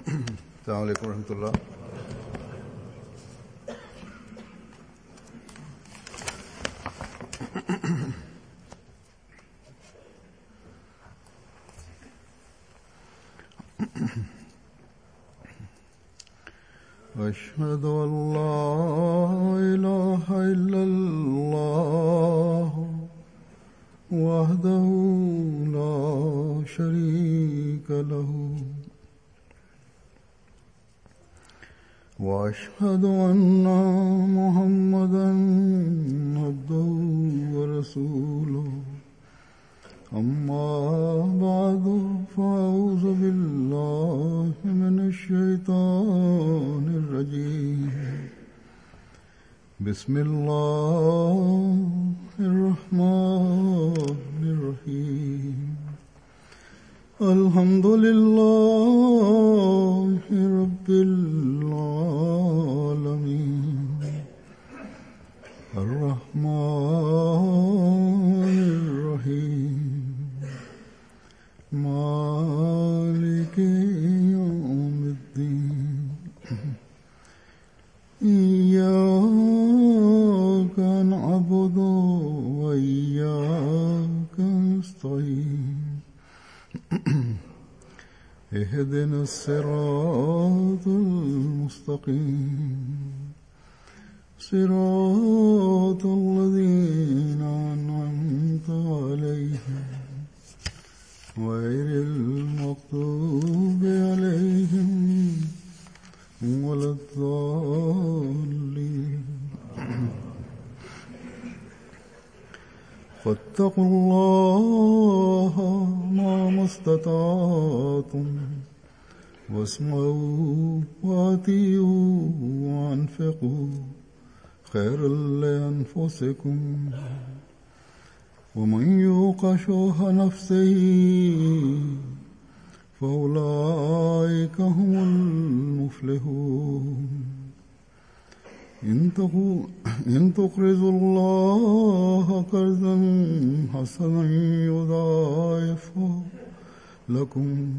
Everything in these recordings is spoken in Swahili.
السلام عليكم ورحمة الله أشهد أن لا إله إلا الله وحده لا شريك له واشهد ان محمدا عبده ورسوله اما بعد فاعوذ بالله من الشيطان الرجيم بسم الله الرحمن الرحيم الحمد لله رب العالمين الرحمن الرحيم مالك يوم الدين إياك نعبد وإياك نستعين اهدنا الصراط المستقيم صراط الذين أنعمت عليهم غير المغضوب عليهم ولا الضالين فاتقوا الله ما استطعتم واسمعوا واتيوا وانفقوا خيرا لانفسكم ومن يوق شوح نفسه فاولئك هم المفلحون إن تقرضوا الله قرضا حسنا يضاعفه لكم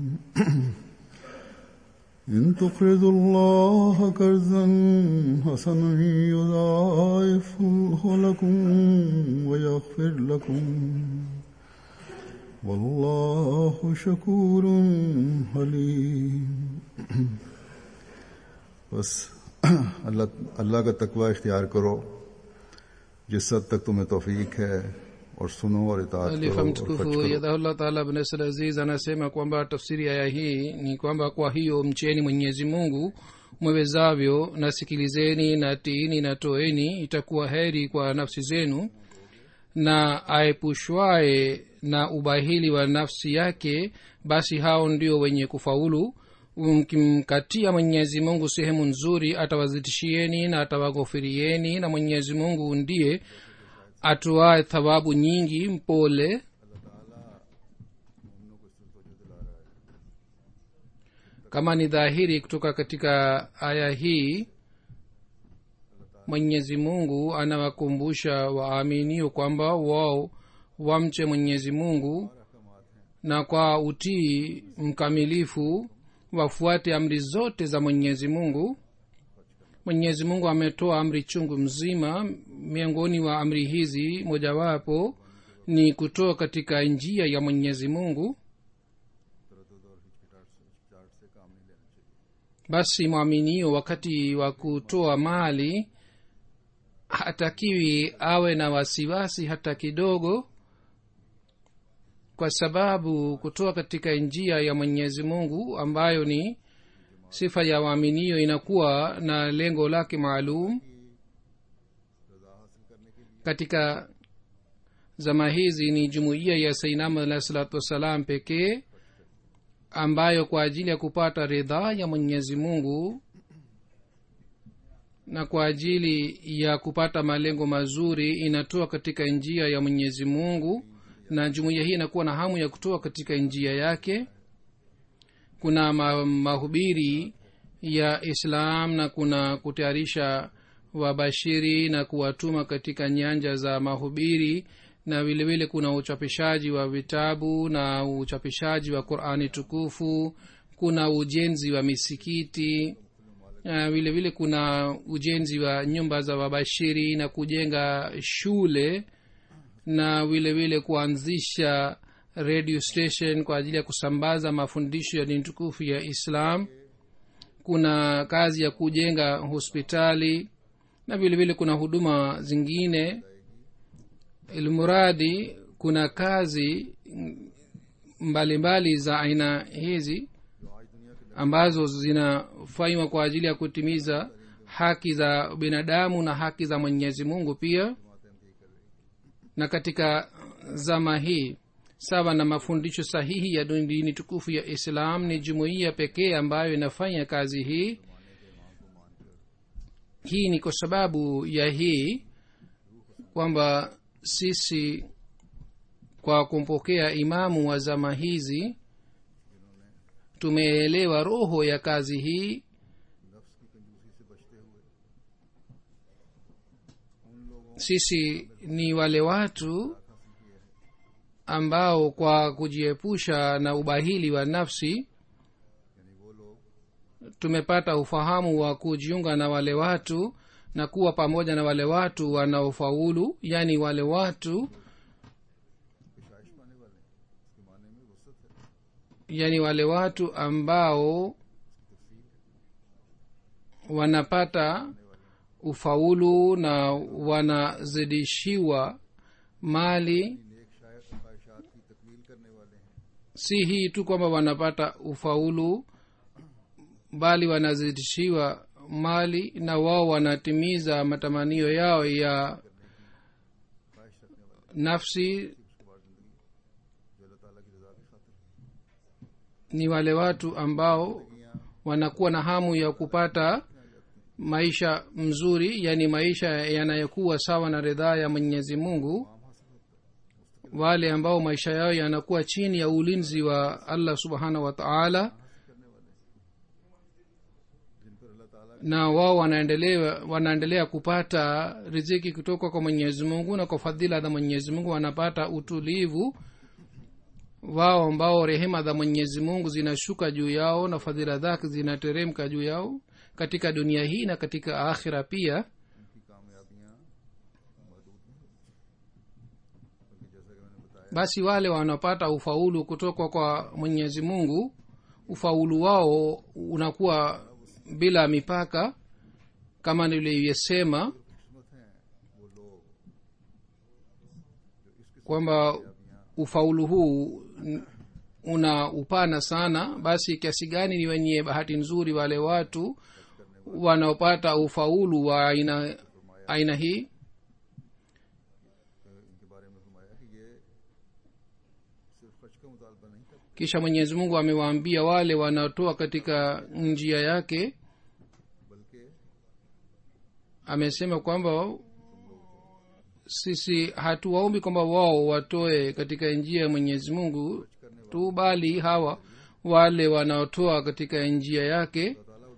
إن تقرضوا الله قرضا حسنا يضاعفه لكم ويغفر لكم والله شكور حليم بس अल्लाह अल्लाह का तकवा इख्तियार करो जिस हद तक तुम्हें तौफीक है और सुनो और इताअत Khalifa करो और mtukufu खर्च करो yadahullah taala bin Nasr aziz anasema kwamba tafsiri ya aya hii ni kwamba kwa hiyo mcheni mwenyezi mungu mwewezavyo na sikilizeni na tiini na toeni itakuwa heri kwa nafsi zenu na aepushwaye na ubahili wa nafsi yake basi hao ndio wenye kufaulu mkimkatia mwenyezi mungu sehemu nzuri atawazidishieni na atawaghofirieni na mwenyezi mungu ndiye atoaye thawabu nyingi mpole kama ni dhahiri kutoka katika aya hii mwenyezi mungu anawakumbusha waaminio kwamba wao wamche mwenyezi mungu na kwa utii mkamilifu wafuate amri zote za mwenyezi mungu mwenyezi mungu ametoa amri chungu mzima miongoni wa amri hizi mojawapo ni kutoa katika njia ya mwenyezi mungu basi mwaminio wakati wa kutoa mali hatakiwi awe na wasiwasi hata kidogo kwa sababu kutoa katika njia ya mwenyezi mungu ambayo ni sifa ya waaminio inakuwa na lengo lake maalum katika zama hizi ni jumuiya ya sainam alahi salatu wassalam pekee ambayo kwa ajili ya kupata ridhaa ya mwenyezi mungu na kwa ajili ya kupata malengo mazuri inatoa katika njia ya mwenyezi mungu na jumuiya hii inakuwa na hamu ya kutoa katika njia yake kuna ma, mahubiri ya islam na kuna kutayarisha wabashiri na kuwatuma katika nyanja za mahubiri na vilevile vile kuna uchapishaji wa vitabu na uchapishaji wa qurani tukufu kuna ujenzi wa misikiti uh, vile vile kuna ujenzi wa nyumba za wabashiri na kujenga shule na vile vile kuanzisha radio station kwa ajili ya kusambaza mafundisho ya dini tukufu ya islam kuna kazi ya kujenga hospitali na vile vile kuna huduma zingine ilmuradi kuna kazi mbalimbali mbali za aina hizi ambazo zinafanywa kwa ajili ya kutimiza haki za binadamu na haki za mwenyezi mungu pia na katika zama hii sawa na mafundisho sahihi ya dini tukufu ya islam ni jumuiya pekee ambayo inafanya kazi hii hii ni kwa sababu ya hii kwamba sisi kwa kumpokea imamu wa zama hizi tumeelewa roho ya kazi hii sisi ni wale watu ambao kwa kujiepusha na ubahili wa nafsi tumepata ufahamu wa kujiunga na wale watu na kuwa pamoja na wale watu wanaofaulu yaani wale watu yaani wale watu ambao wanapata ufaulu na wanazidishiwa mali si hii tu kwamba wanapata ufaulu bali wanazidishiwa mali na wao wanatimiza matamanio yao ya nafsi ni wale watu ambao wanakuwa na hamu ya kupata maisha mzuri yani maisha yanayokuwa sawa na ridhaa ya mwenyezi mungu wale ambao maisha yao yanakuwa chini ya ulinzi wa allah subhanahu wa taala na wao wanaendelea wanaendelea kupata riziki kutoka kwa mwenyezi mungu na kwa fadhila za mwenyezi mungu wanapata utulivu wao ambao rehema za mwenyezi mungu zinashuka juu yao na fadhila zake zinateremka juu yao katika dunia hii na katika akhira pia basi wale wanaopata ufaulu kutoka kwa mwenyezi mungu ufaulu wao unakuwa bila mipaka kama nilivyosema kwamba ufaulu huu una upana sana basi kiasi gani ni wenye bahati nzuri wale watu wanaopata ufaulu wa aina aina hii kisha mwenyezi mungu amewaambia wale wanaotoa katika njia yake amesema kwamba sisi hatuwaombi kwamba wao watoe katika njia ya mwenyezi mungu tu bali hawa wale wanaotoa katika njia yake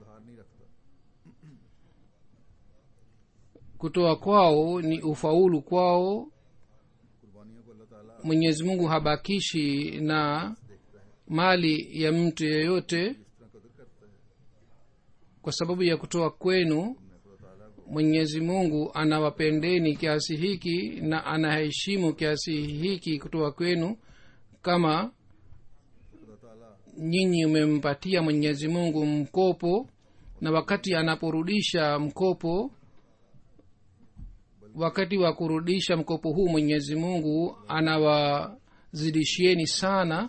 kutoa kwao ni ufaulu kwao mwenyezi mungu habakishi na mali ya mtu yeyote kwa sababu ya kutoa kwenu mwenyezi mungu anawapendeni kiasi hiki na anaheshimu kiasi hiki kutoka kwenu kama nyinyi umempatia mwenyezi mungu mkopo na wakati anaporudisha mkopo wakati wa kurudisha mkopo huu mwenyezi mungu anawazidishieni sana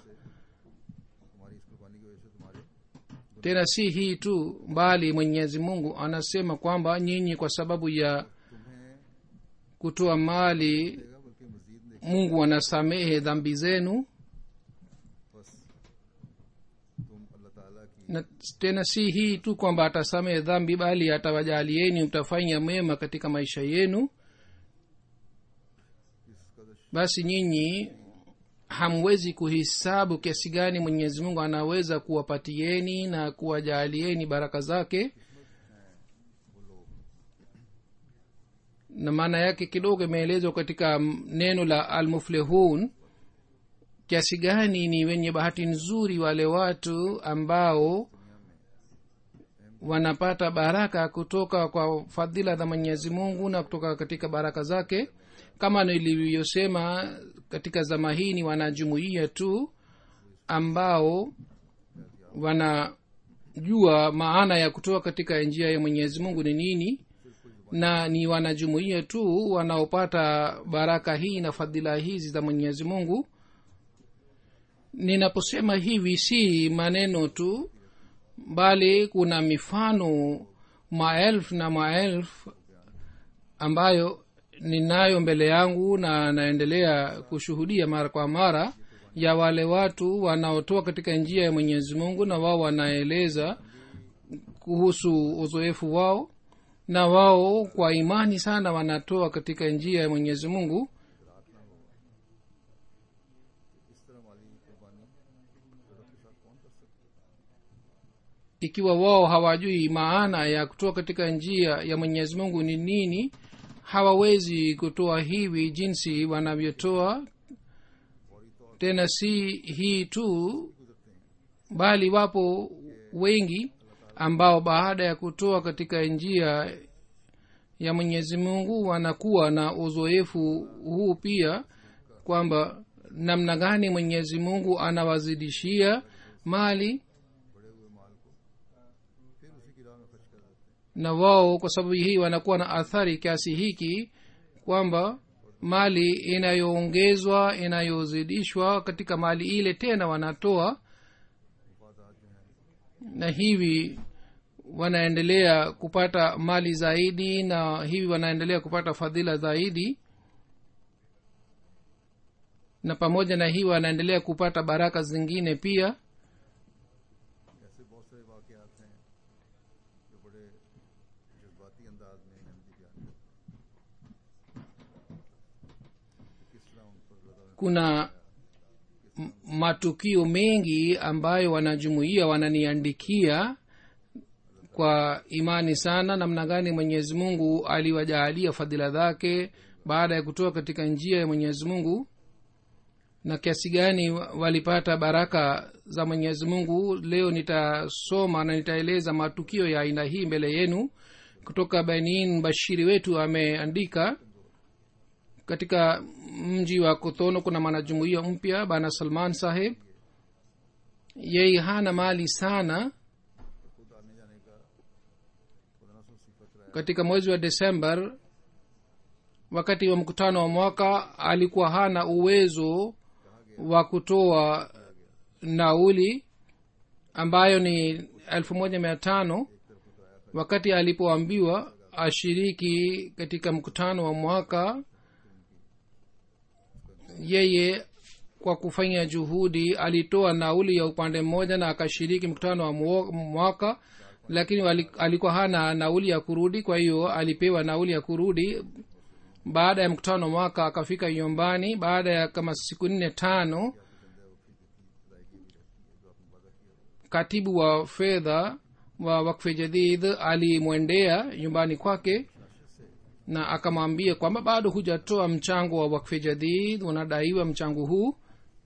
tena si hii tu bali mwenyezi mungu anasema kwamba nyinyi kwa sababu ya kutoa mali mungu anasamehe dhambi zenu na tena si hii tu kwamba atasamehe dhambi bali atawajalieni mtafanya mema katika maisha yenu basi nyinyi hamwezi kuhisabu kiasi gani mwenyezi mungu anaweza kuwapatieni na kuwajaalieni baraka zake na maana yake kidogo imeelezwa katika neno la almuflihun kiasi gani ni wenye bahati nzuri wale watu ambao wanapata baraka kutoka kwa fadhila za mwenyezi mungu na kutoka katika baraka zake kama nilivyosema katika zama hii ni wanajumuia tu ambao wanajua maana ya kutoka katika njia ya mwenyezi mungu ni nini na ni wanajumuia tu wanaopata baraka hii na fadhila hizi za mwenyezi mungu ninaposema hivi si maneno tu bali kuna mifano maelfu na maelfu ambayo ninayo mbele yangu na naendelea kushuhudia mara kwa mara ya wale watu wanaotoa katika njia ya mwenyezi mungu na wao wanaeleza kuhusu uzoefu wao na wao kwa imani sana wanatoa katika njia ya mwenyezi mungu ikiwa wao hawajui maana ya kutoa katika njia ya mwenyezi mungu ni nini hawawezi kutoa hivi jinsi wanavyotoa tena si hii tu bali wapo wengi ambao baada ya kutoa katika njia ya mwenyezi mungu wanakuwa na uzoefu huu pia kwamba namna gani mwenyezi mungu anawazidishia mali na wao kwa sababu hii wanakuwa na athari kiasi hiki kwamba mali inayoongezwa inayozidishwa katika mali ile tena wanatoa na hivi wanaendelea kupata mali zaidi na hivi wanaendelea kupata fadhila zaidi na pamoja na hii wanaendelea kupata baraka zingine pia ऐसे बहुत सारे वाकयात हैं जो बड़े जज्बाती अंदाज में अहमदी बयान करते हैं किस तरह उन पर लगा kuna m- matukio mengi ambayo wanajumuia wananiandikia kwa imani sana namna gani mwenyezi mungu aliwajaalia fadhila zake baada ya kutoka katika njia ya mwenyezi mungu na kiasi gani wa- walipata baraka za mwenyezi mungu leo nitasoma na nitaeleza matukio ya aina hii mbele yenu kutoka benin bashiri wetu ameandika katika mji wa kotono kuna mwanajumuia mpya bana salman saheb yeye hana mali sana katika mwezi wa desember wakati wa mkutano wa mwaka alikuwa hana uwezo wa kutoa nauli ambayo ni elfu moja mia tano wakati alipoambiwa ashiriki katika mkutano wa mwaka yeye kwa kufanya juhudi alitoa nauli ya upande mmoja na akashiriki mkutano wa mwo- mwaka lakini wali- alikuwa hana nauli ya kurudi kwa hiyo alipewa nauli ya kurudi baada ya mkutano wa mwaka akafika nyumbani baada ya kama siku nne tano katibu wa fedha wa wakfe jadid alimwendea nyumbani kwake na akamwambia kwamba bado hujatoa mchango wa wakfe jadid unadaiwa mchango huu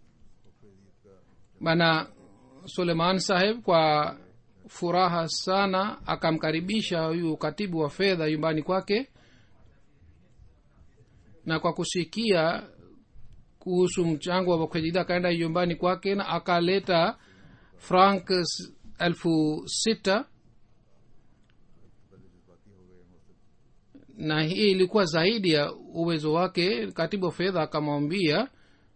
bana suleiman saheb kwa furaha sana akamkaribisha huyu katibu wa fedha nyumbani kwake na kwa kusikia kuhusu mchango wa wakfejida akaenda nyumbani kwake na akaleta frank s- elfu sita na hii ilikuwa zaidi ya uwezo wake katibu wa fedha akamwambia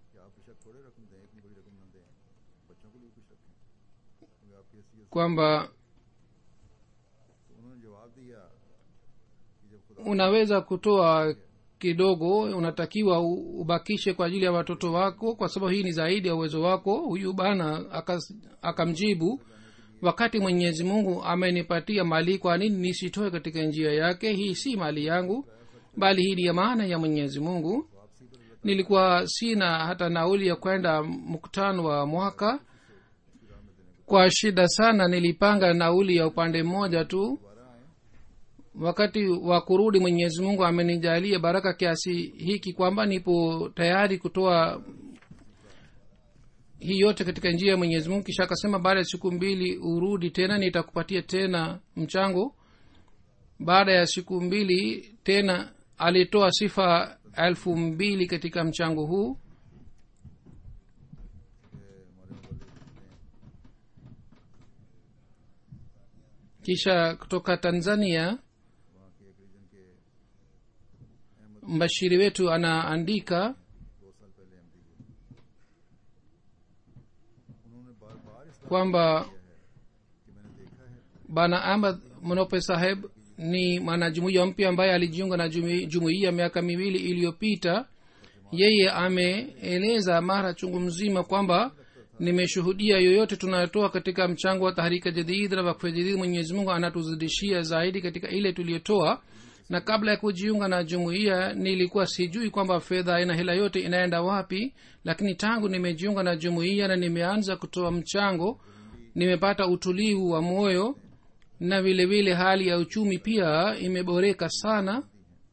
kwamba उन्होंने जवाब दिया unaweza kutoa kidogo unatakiwa u- ubakishe kwa ajili ya watoto wako kwa sababu hii ni zaidi ya uwezo wako huyu bana akas- akamjibu wakati mwenyezi mungu amenipatia mali kwa nini nisitoe katika njia yake hii si mali yangu bali hii ni ya maana ya mwenyezi mungu nilikuwa sina hata nauli ya kwenda mkutano wa mwaka kwa shida sana nilipanga nauli ya upande mmoja tu wakati wa kurudi mwenyezi mungu amenijalia baraka kiasi hiki kwamba nipo tayari kutoa hii yote katika njia ya mwenyezi mungu kisha akasema baada ya siku mbili urudi tena nitakupatia tena mchango baada ya siku mbili tena alitoa sifa elfu mbili katika mchango huu kisha kutoka tanzania वहाँ के एक रीजन के mbashiri wetu anaandika दो साल पहले एम हुए उन्होंने बार बार इस kwamba कि मैंने देखा है bana ahmad monope saheb ni mwanajumuiya mpya ambaye alijiunga na jumi- jumuiya miaka miwili iliyopita yeye ameeleza mara chungu mzima kwamba nimeshuhudia yoyote tunayotoa katika mchango wa tahrika jadid na wakfe jadid mwenyezi mungu anatuzidishia zaidi katika ile tuliyotoa na kabla ya kujiunga na jumuiya nilikuwa sijui kwamba fedha na hela yote inaenda wapi lakini tangu nimejiunga na jumuiya na nimeanza kutoa mchango nimepata utulivu wa moyo na vile vile hali ya uchumi pia imeboreka sana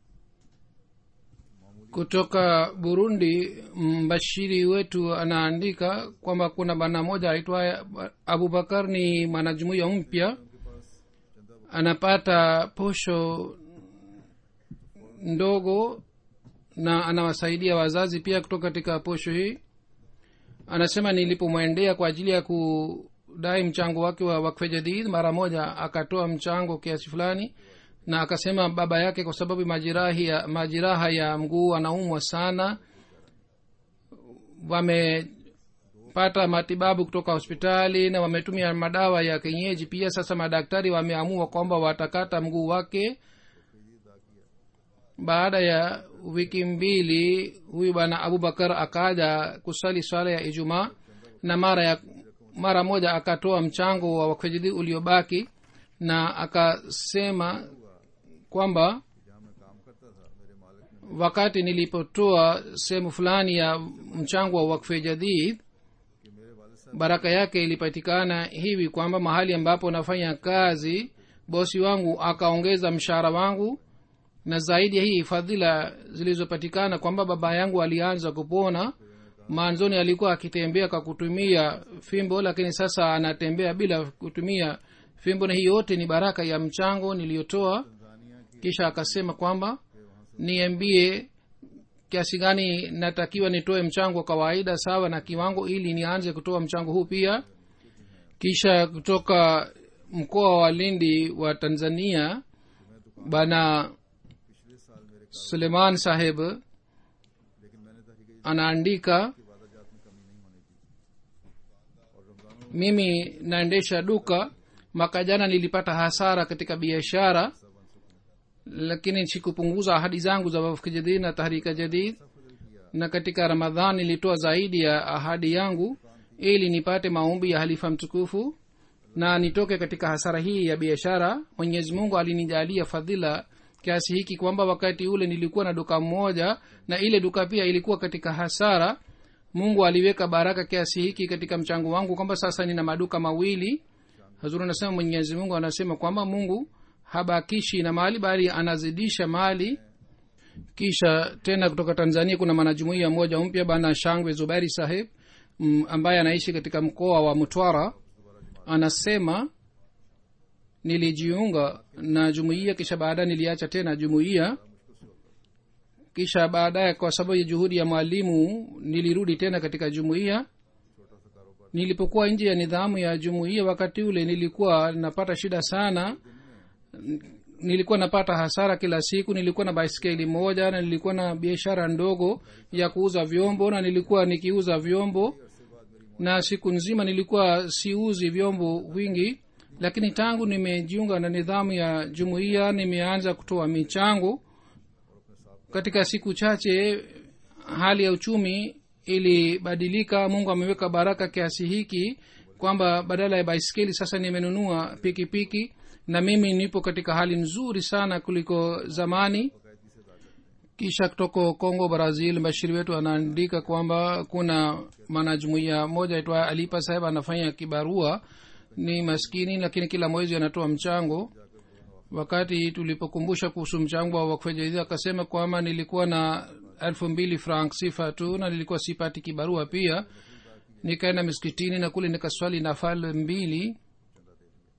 kutoka burundi mbashiri wetu anaandika kwamba kuna bana moja aitwaye abubakar ni mwanajumuiya mpya anapata posho ndogo na anawasaidia wazazi pia kutoka katika posho hii anasema nilipomwendea kwa ajili ya kudai mchango wake wa wakfe jadid mara moja akatoa mchango kiasi fulani na akasema baba yake kwa sababu majirahi ya, majiraha ya mguu anaumwa sana wamepata matibabu kutoka hospitali na wametumia madawa ya kienyeji pia sasa madaktari wameamua kwamba watakata mguu wake baada ya wiki mbili huyu bwana abubakar akaja kusali swala ya ijumaa na mara ya mara moja akatoa mchango wa wakfejidi uliobaki na akasema kwamba जहाँ मैं काम करता था मेरे मालिक ने wakati nilipotoa sehemu fulani ya mchango wa wakfe jadid कि मेरे वालिद साहब baraka yake ilipatikana hivi kwamba mahali ambapo nafanya kazi bosi wangu akaongeza mshahara wangu na zaidi ya hii fadhila zilizopatikana kwamba baba yangu alianza kupona mwanzoni alikuwa akitembea kwa kutumia fimbo lakini sasa anatembea bila kutumia fimbo na hii yote ni baraka ya mchango niliyotoa Tania की kisha akasema kwamba niambie kiasi gani natakiwa nitoe mchango wa kawaida sawa na kiwango ili nianze kutoa mchango huu pia kisha kutoka mkoa wa lindi wa tanzania bana पिछले साल मेरे suleiman saheb लेकिन मैंने तहरीक anaandika इबादत में कमी नहीं होने दी और रमजानों mimi naendesha duka mwaka jana nilipata hasara katika biashara lakini sikupunguza ahadi zangu za wafki jadid na tahrika jadid na katika ramadhan nilitoa zaidi ya ahadi yangu ili nipate maombi ya halifa mtukufu na nitoke katika hasara hii ya biashara mwenyezi mungu alinijalia fadhila kiasi hiki kwamba wakati ule nilikuwa na duka moja na ile duka pia ilikuwa katika hasara mungu aliweka baraka kiasi hiki katika mchango wangu kwamba sasa nina maduka mawili hazuru anasema mwenyezi mungu anasema kwamba mungu habakishi na mali bali anazidisha mali kisha tena kutoka tanzania kuna mwanajumuia mmoja mpya bana shangwe zuberi saheb m, ambaye anaishi katika mkoa wa mtwara anasema nilijiunga na jumuiya kisha baadaye niliacha tena jumuiya kisha baadaye kwa sababu ya juhudi ya mwalimu nilirudi tena katika jumuiya nilipokuwa nje ya nidhamu ya jumuiya wakati ule nilikuwa napata shida sana nilikuwa napata hasara kila siku nilikuwa na baiskeli moja na nilikuwa na biashara ndogo ya kuuza vyombo na nilikuwa nikiuza vyombo na siku nzima nilikuwa siuzi vyombo vingi lakini tangu nimejiunga na nidhamu ya jumuiya nimeanza kutoa michango katika siku chache hali ya uchumi ilibadilika mungu ameweka baraka kiasi hiki kwamba badala ya baiskeli sasa nimenunua pikipiki na mimi nipo katika hali nzuri sana kuliko zamani kisha kutoka congo brazil bashiri wetu anaandika kwamba kuna mwanajumuia moja itwaye alipa saheb anafanya kibarua ni maskini lakini kila mwezi anatoa mchango wakati tulipokumbusha kuhusu mchango wa wakfejadid akasema kwamba nilikuwa na elfu mbili frank sifa tu na nilikuwa sipati kibarua pia nikaenda miskitini na kule nikaswali nafal mbili चंदा दे दिया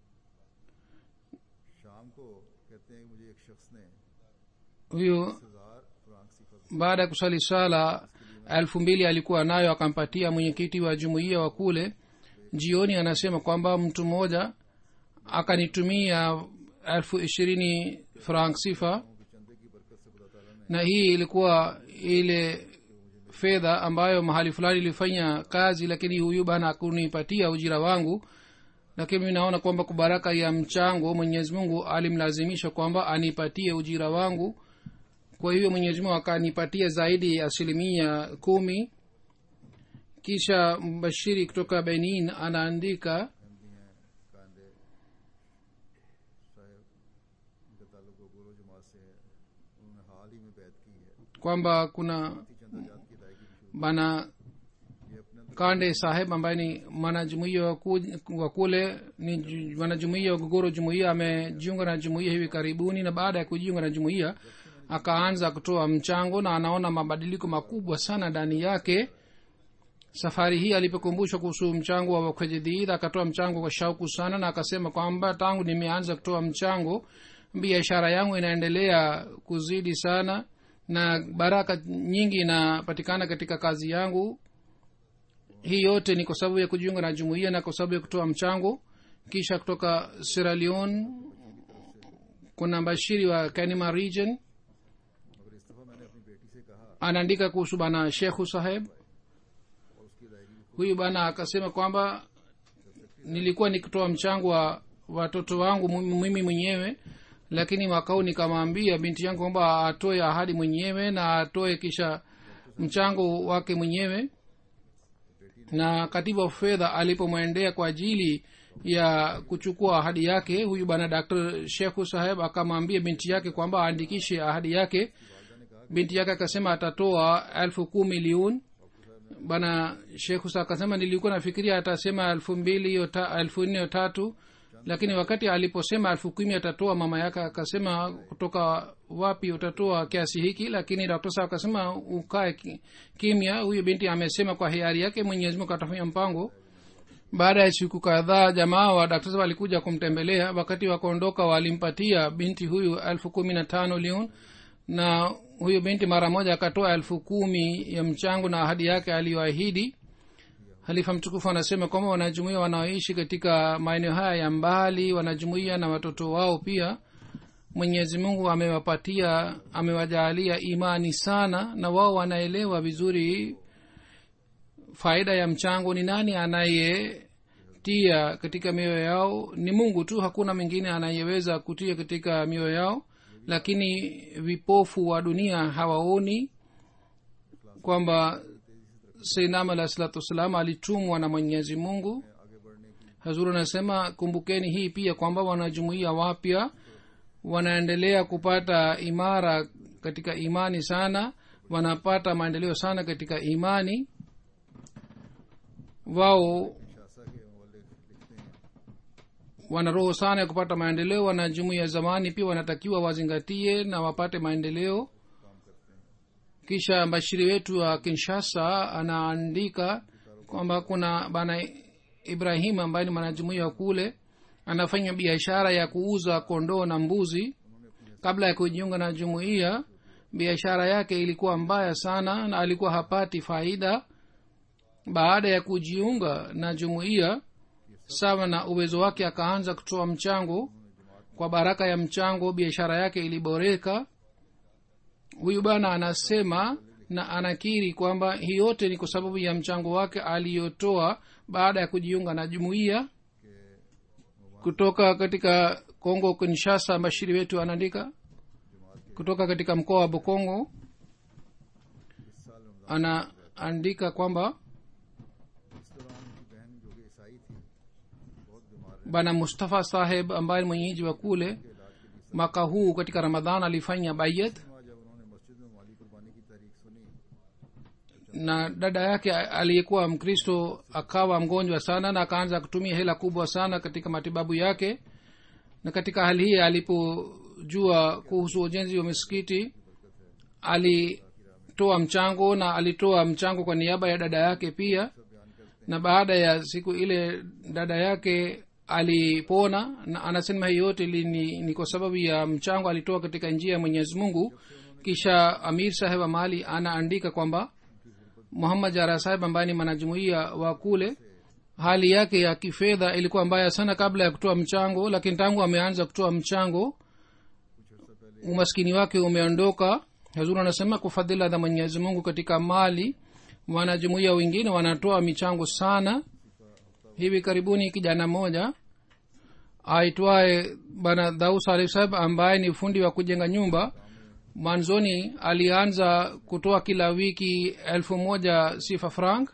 शाम को कहते हैं कि मुझे एक शख्स ने huyo हजार फ्रांक सिफर baada ya kuswali swala elfu mbili alikuwa nayo akampatia mwenyekiti wa jumuiya wa kule jioni anasema kwamba mtu mmoja akanitumia elfu ishirini frank sifa के चंदे की बरकत से खुदा ताला ने na hii ilikuwa ile fedha ambayo mahali fulani ilifanya kazi lakini huyu bana akunipatia ujira wangu lakini mi naona kwamba kwa baraka ya mchango mwenyezi mungu alimlazimisha kwamba anipatie ujira wangu kwa hivyo mwenyezi mungu akanipatia zaidi ya asilimia kumi kisha mbashiri kutoka benin anaandika MD हैं Kande साहब इनका ताल्लुक गोरो जमात से है उन्होंने हाल ही में बैत की है kwamba kuna चंदा जात की अदायगी भी शुरू bana ये अपने अंदर kande saheb ambaye ni mwanajumuia wa ku- wa kule ni ju- mwanajumuia wa gogoro jumuia amejiunga na jumuia hivi karibuni na baada ya kujiunga na jumuia akaanza kutoa mchango na anaona mabadiliko makubwa sana ndani yake safari hii alipokumbushwa kuhusu mchango wa wakwejedhiid akatoa mchango kwa shauku sana na akasema kwamba tangu nimeanza kutoa mchango biashara yangu inaendelea kuzidi sana na baraka nyingi inapatikana katika kazi yangu hii yote ni kwa sababu ya kujiunga na jumuiya na kwa sababu ya kutoa mchango kisha kutoka sierra leone kuna mbashiri wa kanima region मगर इस दफा मैंने अपनी बेटी से कहा anaandika kuhusu bana shekhu saheb और उसकी अदायगी भी huyu bana akasema kwamba nilikuwa nikitoa mchango wa watoto wangu mu- mimi mwenyewe lakini mwaka huu nikamwambia binti yangu kwamba atoe ahadi mwenyewe na atoe kisha mchango wake mwenyewe na katibu wa fedha alipomwendea kwa ajili ya kuchukua ahadi yake huyu bwana dr shekhu saheb akamwambia binti yake kwamba aandikishe ahadi yake binti yake akasema atatoa elfu kumi liun bwana shekhu sa akasema nilikuwa nafikiria atasema elfu mbili hiyo ta- elfu nne hiyo tatu lakini wakati aliposema elfu kumi atatoa mama yake akasema kutoka wapi utatoa kiasi hiki lakini dokta sa akasema ukae ki- kimya huyu binti amesema kwa hiari yake mwenyezi mungu atafanya mpango baada ya siku kadhaa jamaa wa daktari walikuja kumtembelea wakati wa kuondoka walimpatia binti huyu elfu kumi na tano liun na huyu binti mara moja akatoa elfu kumi ya mchango na ahadi yake aliyoahidi halifa mtukufu anasema kwamba wanajumuia wanaoishi katika maeneo haya ya mbali wanajumuia na watoto wao pia mwenyezi mungu amewapatia amewajaalia imani sana na wao wanaelewa vizuri faida ya mchango ni nani anayetia katika mioyo yao ni mungu tu hakuna mwingine anayeweza kutia katika mioyo yao lakini vipofu wa dunia hawaoni kwamba seinam alah salatu wassalam alitumwa na mwenyezi mungu आगे बढ़ने की hazuru anasema kumbukeni hii pia kwamba wanajumuia wapya wanaendelea kupata imara katika imani sana wanapata maendeleo sana katika imani wao शासा के हवाले लिखते हैं wana roho sana ya kupata maendeleo wanajumuia zamani pia wanatakiwa wazingatie na wapate maendeleo काम करते हैं kisha mbashiri wetu wa kinshasa anaandika kwamba kuna bana ibrahim ambaye ni mwanajumuia wa kule anafanya biashara ya kuuza kondoo na mbuzi kabla ya kujiunga na jumuiya biashara yake ilikuwa mbaya sana na alikuwa hapati faida baada ya kujiunga na jumuiya sawa na uwezo wake akaanza kutoa mchango kwa baraka ya mchango biashara yake iliboreka huyu bwana anasema na anakiri kwamba hii yote ni kwa sababu ya mchango wake aliyotoa baada ya kujiunga na jumuiya kutoka katika kongo kinshasa bashiri wetu anaandika kutoka katika mkoa wa bokongo इस साल Ramzan anaandika kwamba इस दौरान उनकी बहन जो कि ईसाई थी बहुत बीमार रही bwana mustafa saheb ambaye ni mwenyeji wa kule mwaka huu katika ramadhan alifanya bayat हुआ जब उन्होंने मस्जिद में माली कुर्बानी की तारीख सुनी na dada yake aliyekuwa mkristo akawa mgonjwa sana na akaanza kutumia hela kubwa sana katika matibabu yake na katika hali hii alipojua kuhusu ujenzi wa misikiti alitoa mchango na alitoa mchango kwa niaba ya dada yake pia na baada ya siku ile dada yake alipona na anasema hii yote ili ni, ni kwa sababu ya mchango alitoa katika njia ya mwenyezi mungu kisha amir saheb wa mali anaandika kwamba muhammad jara saheb ambaye ni mwanajumuia wa kule hali yake ya kifedha ilikuwa mbaya sana kabla ya kutoa mchango lakini tangu ameanza kutoa mchango umaskini wake umeondoka hazur anasema kwa fadhila za mwenyezi mungu katika mali wanajumuia wengine wanatoa michango sana hivi karibuni kijana mmoja aitwaye bana daus alih saheb ambaye ni fundi wa kujenga nyumba mwanzoni alianza kutoa kila wiki elfu moja sifa frank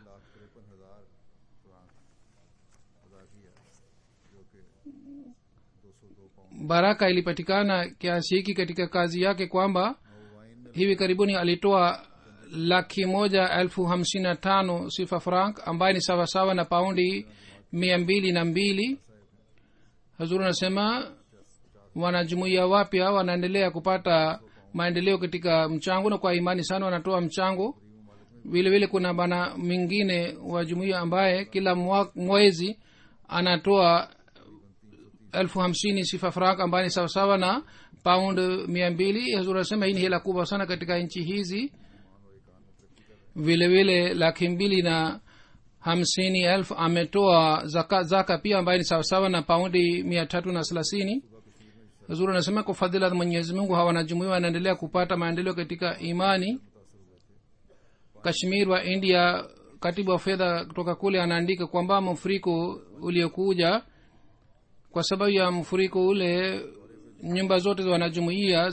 baraka ilipatikana kiasi hiki katika kazi yake kwamba hivi karibuni alitoa laki moja elfu hamsini na tano sifa frank ambaye ni sawasawa na paundi mia mbili na mbili hazuru anasema wanajumuia wapya wanaendelea kupata maendeleo katika mchango na kwa imani sana wanatoa mchango vile vile kuna bana mwingine wa jumuia ambaye kila mwa- mwezi anatoa elfu hamsini sifa frank ambaye ni sawasawa na paund mia mbili hazur anasema hii ni hela kubwa sana katika nchi hizi vile vile laki mbili na hamsini elfu ametoa zaka, zaka pia ambaye ni sawasawa na paundi mia tatu na thelathini zuri anasema kwa fadhila za mwenyezi mungu hawa wanajumuia wanaendelea kupata maendeleo katika imani kashmir wa india katibu wa fedha kutoka kule anaandika kwamba mfuriko uliokuja kwa sababu ya mfuriko ule nyumba zote za wanajumuia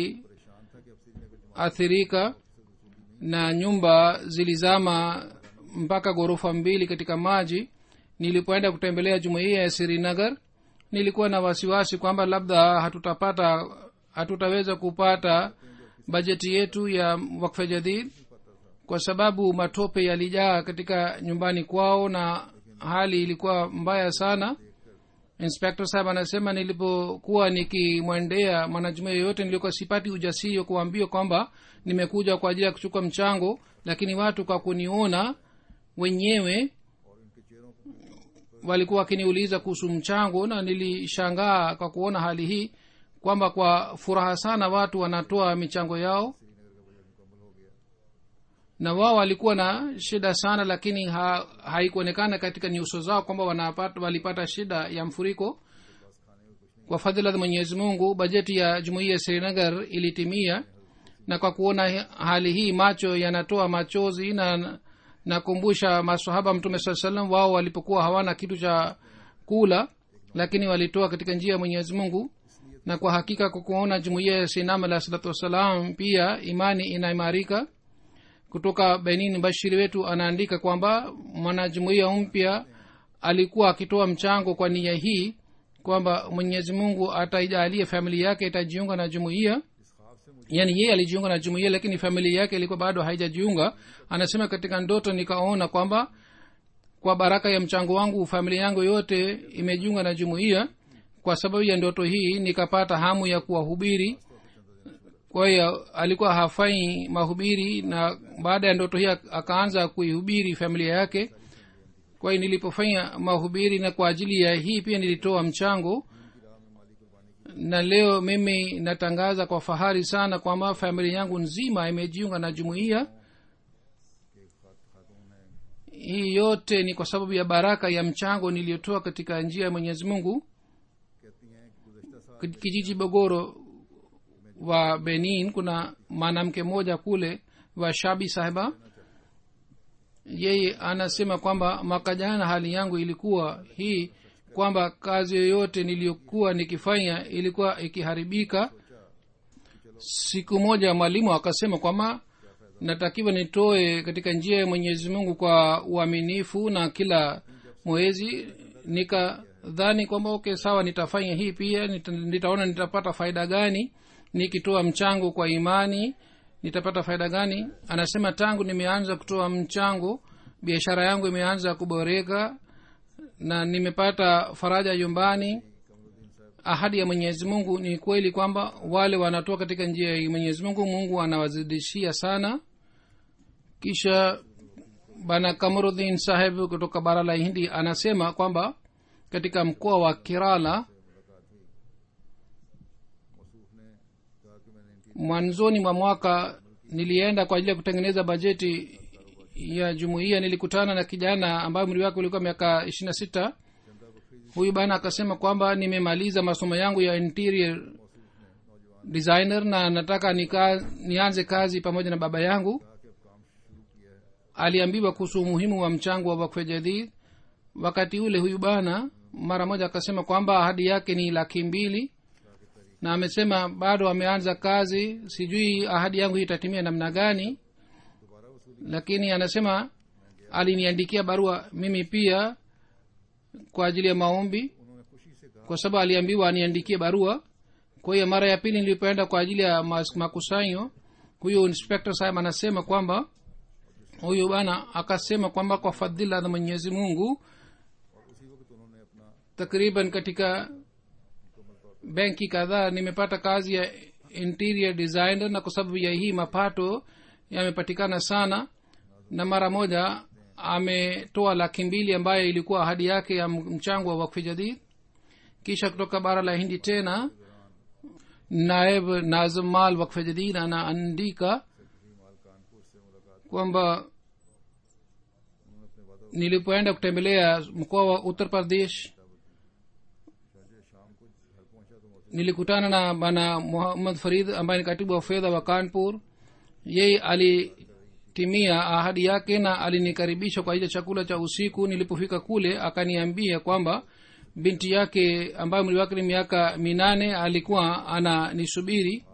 ziliathirika na nyumba zilizama mpaka ghorofa mbili katika maji nilipoenda kutembelea jumuiya ya sirinagar nilikuwa na wasiwasi kwamba labda hatutapata hatutaweza kupata bajeti yetu ya wakfa jadid kwa sababu matope yalijaa katika nyumbani kwao na hali ilikuwa mbaya sana inspector sahab anasema nilipokuwa nikimwendea mwanajumuia yoyote nilikuwa sipati ujasiri wa kuambia kwamba nimekuja kwa ajili ya kuchukua mchango lakini watu kwa kuniona wenyewe walikuwa wakiniuliza kuhusu mchango na nilishangaa kwa kuona hali hii kwamba kwa furaha sana watu wanatoa michango yao na wao walikuwa na shida sana lakini ha, haikuonekana katika nyuso zao kwamba wanapata, walipata shida ya mfuriko kwa fadhila za mwenyezi mungu bajeti ya jumuiya ya srinagar ilitimia na kwa kuona hali hii macho yanatoa machozi na nakumbusha masahaba mtume saa salam wao walipokuwa hawana kitu cha kula lakini walitoa katika njia ya mwenyezi mungu na kwa hakika kwa kuona jumuiya ya sinam alah salatu wassalam pia imani inaimarika kutoka benin bashiri wetu anaandika kwamba mwanajumuiya mpya alikuwa akitoa mchango kwa nia hii kwamba mwenyezi mungu ataijalia familia yake itajiunga na jumuiya yaani yeye alijiunga na jumuiya lakini familia yake ilikuwa bado haijajiunga anasema katika ndoto nikaona kwamba kwa baraka ya mchango wangu familia yangu yote imejiunga na jumuiya kwa sababu ya ndoto hii nikapata hamu ya kuwahubiri kwa hiyo alikuwa hafai mahubiri na baada ya ndoto hii akaanza kuihubiri familia yake kwa hiyo nilipofanya mahubiri na kwa ajili ya hii pia nilitoa mchango na leo mimi natangaza kwa fahari sana kwamba familia yangu nzima imejiunga na jumuiya hii yote ni kwa sababu ya baraka ya mchango niliyotoa katika njia ya mwenyezi mungu kijiji bogoro wa benin kuna mwanamke mmoja kule wa shabi sahiba yeye anasema kwamba mwaka jana hali yangu ilikuwa hii kwamba kazi yoyote niliyokuwa nikifanya ilikuwa ikiharibika siku moja mwalimu akasema kwamba natakiwa nitoe katika njia ya mwenyezi mungu kwa uaminifu na kila mwezi nikadhani kwamba okay sawa nitafanya hii pia nita, nitaona nitapata faida gani nikitoa mchango kwa imani nitapata faida gani anasema tangu nimeanza kutoa mchango biashara yangu imeanza kuboreka na nimepata faraja nyumbani ahadi ya mwenyezi mungu ni kweli kwamba wale wanatoa katika njia ya mwenyezi mungu mungu anawazidishia sana kisha bana kamarudhin saheb kutoka bara la hindi anasema kwamba katika mkoa wa kerala मसूफ ने कहा कि मैंने इनकी mwanzoni mwa mwaka nilienda kwa ajili ya kutengeneza bajeti ya jumuiya nilikutana na kijana ambaye umri wake ulikuwa miaka ishiri na sita huyu bana akasema kwamba nimemaliza masomo yangu ya interior designer na nataka nika, nianze kazi pamoja na baba yangu aliambiwa kuhusu umuhimu wa mchango wa wakfe jadid wakati ule huyu bana mara moja akasema kwamba ahadi yake ni laki mbili na amesema bado ameanza kazi sijui ahadi yangu hii itatimia namna gani lakini anasema aliniandikia barua mimi pia kwa ajili ya maombi उन्होंने खुशी से कहा kwa sababu aliambiwa aniandikie barua kwa hiyo mara ya pili nilipoenda kwa ajili ya mas- makusanyo huyu inspector sahib anasema kwamba huyu bana akasema kwamba kwa fadhila za mwenyezi mungu और उसी वक्त उन्होंने अपना takriban katika benki kadhaa nimepata kazi ya interior designer na kwa sababu ya hii mapato yamepatikana sana na mara moja ametoa laki mbili ambayo ilikuwa ahadi yake ya mchango wa wakfi jadid kisha kutoka bara la hindi tena naib nazim mal wakfe jadid anaandika माल कानपुर से मुलाकात kwamba उन्होंने अपने वादा nilipoenda kutembelea mkoa wa uttar pradesh शाहजह शाम को घर पहुंचा तो मौसम nilikutana na bana muhammad farid ambaye ni katibu wa fedha wa kanpur yeye alitimia ahadi yake na alinikaribisha kwa ajili ya chakula cha usiku nilipofika kule akaniambia kwamba binti yake ambayo mwili wake ni miaka minane alikuwa ananisubiri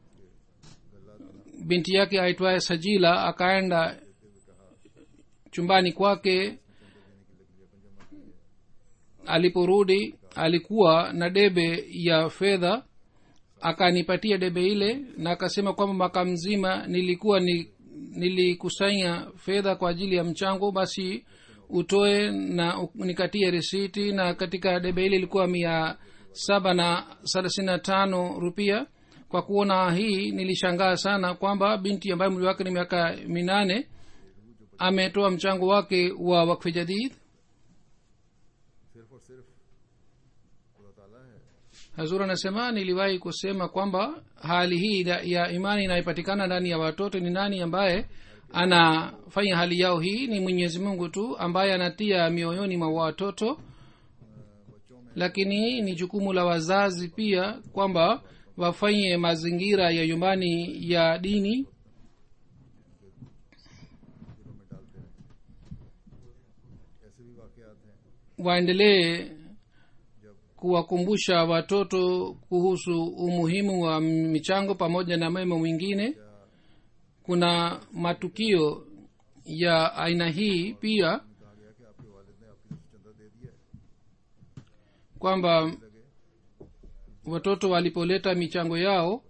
binti yake aitwaye sajila akaenda chumbani kwake aliporudi alikuwa na debe ya fedha akanipatia debe ile na akasema kwamba mwaka mzima nilikuwa ni, nilikusanya fedha kwa ajili ya mchango basi utoe na u- nikatie risiti na katika debe ile ilikuwa mia saba na thelathini na tano rupia kwa kuona hii nilishangaa sana kwamba binti ambaye mli wake ni miaka minane ametoa mchango wake wa wakfi jadid सिर्फ और सिर्फ खुदा ताला है hazur anasema niliwahi kusema kwamba hali hii ya- ya imani inayopatikana ndani ya watoto ni nani ambaye anafanya hali yao hii ni mwenyezi mungu tu ambaye anatia mioyoni mwa watoto lakini ni jukumu la wazazi pia kwamba wafanye mazingira ya nyumbani ya dini दिलों में डालते हैं ऐसे भी वाकयात हैं waendelee kuwakumbusha watoto kuhusu umuhimu wa michango pamoja na mema mwingine kuna matukio ya aina hii pia कहा गया कि आपके वालिद ने आपकी तरफ से चंदा दे दिया है kwamba watoto walipoleta michango yao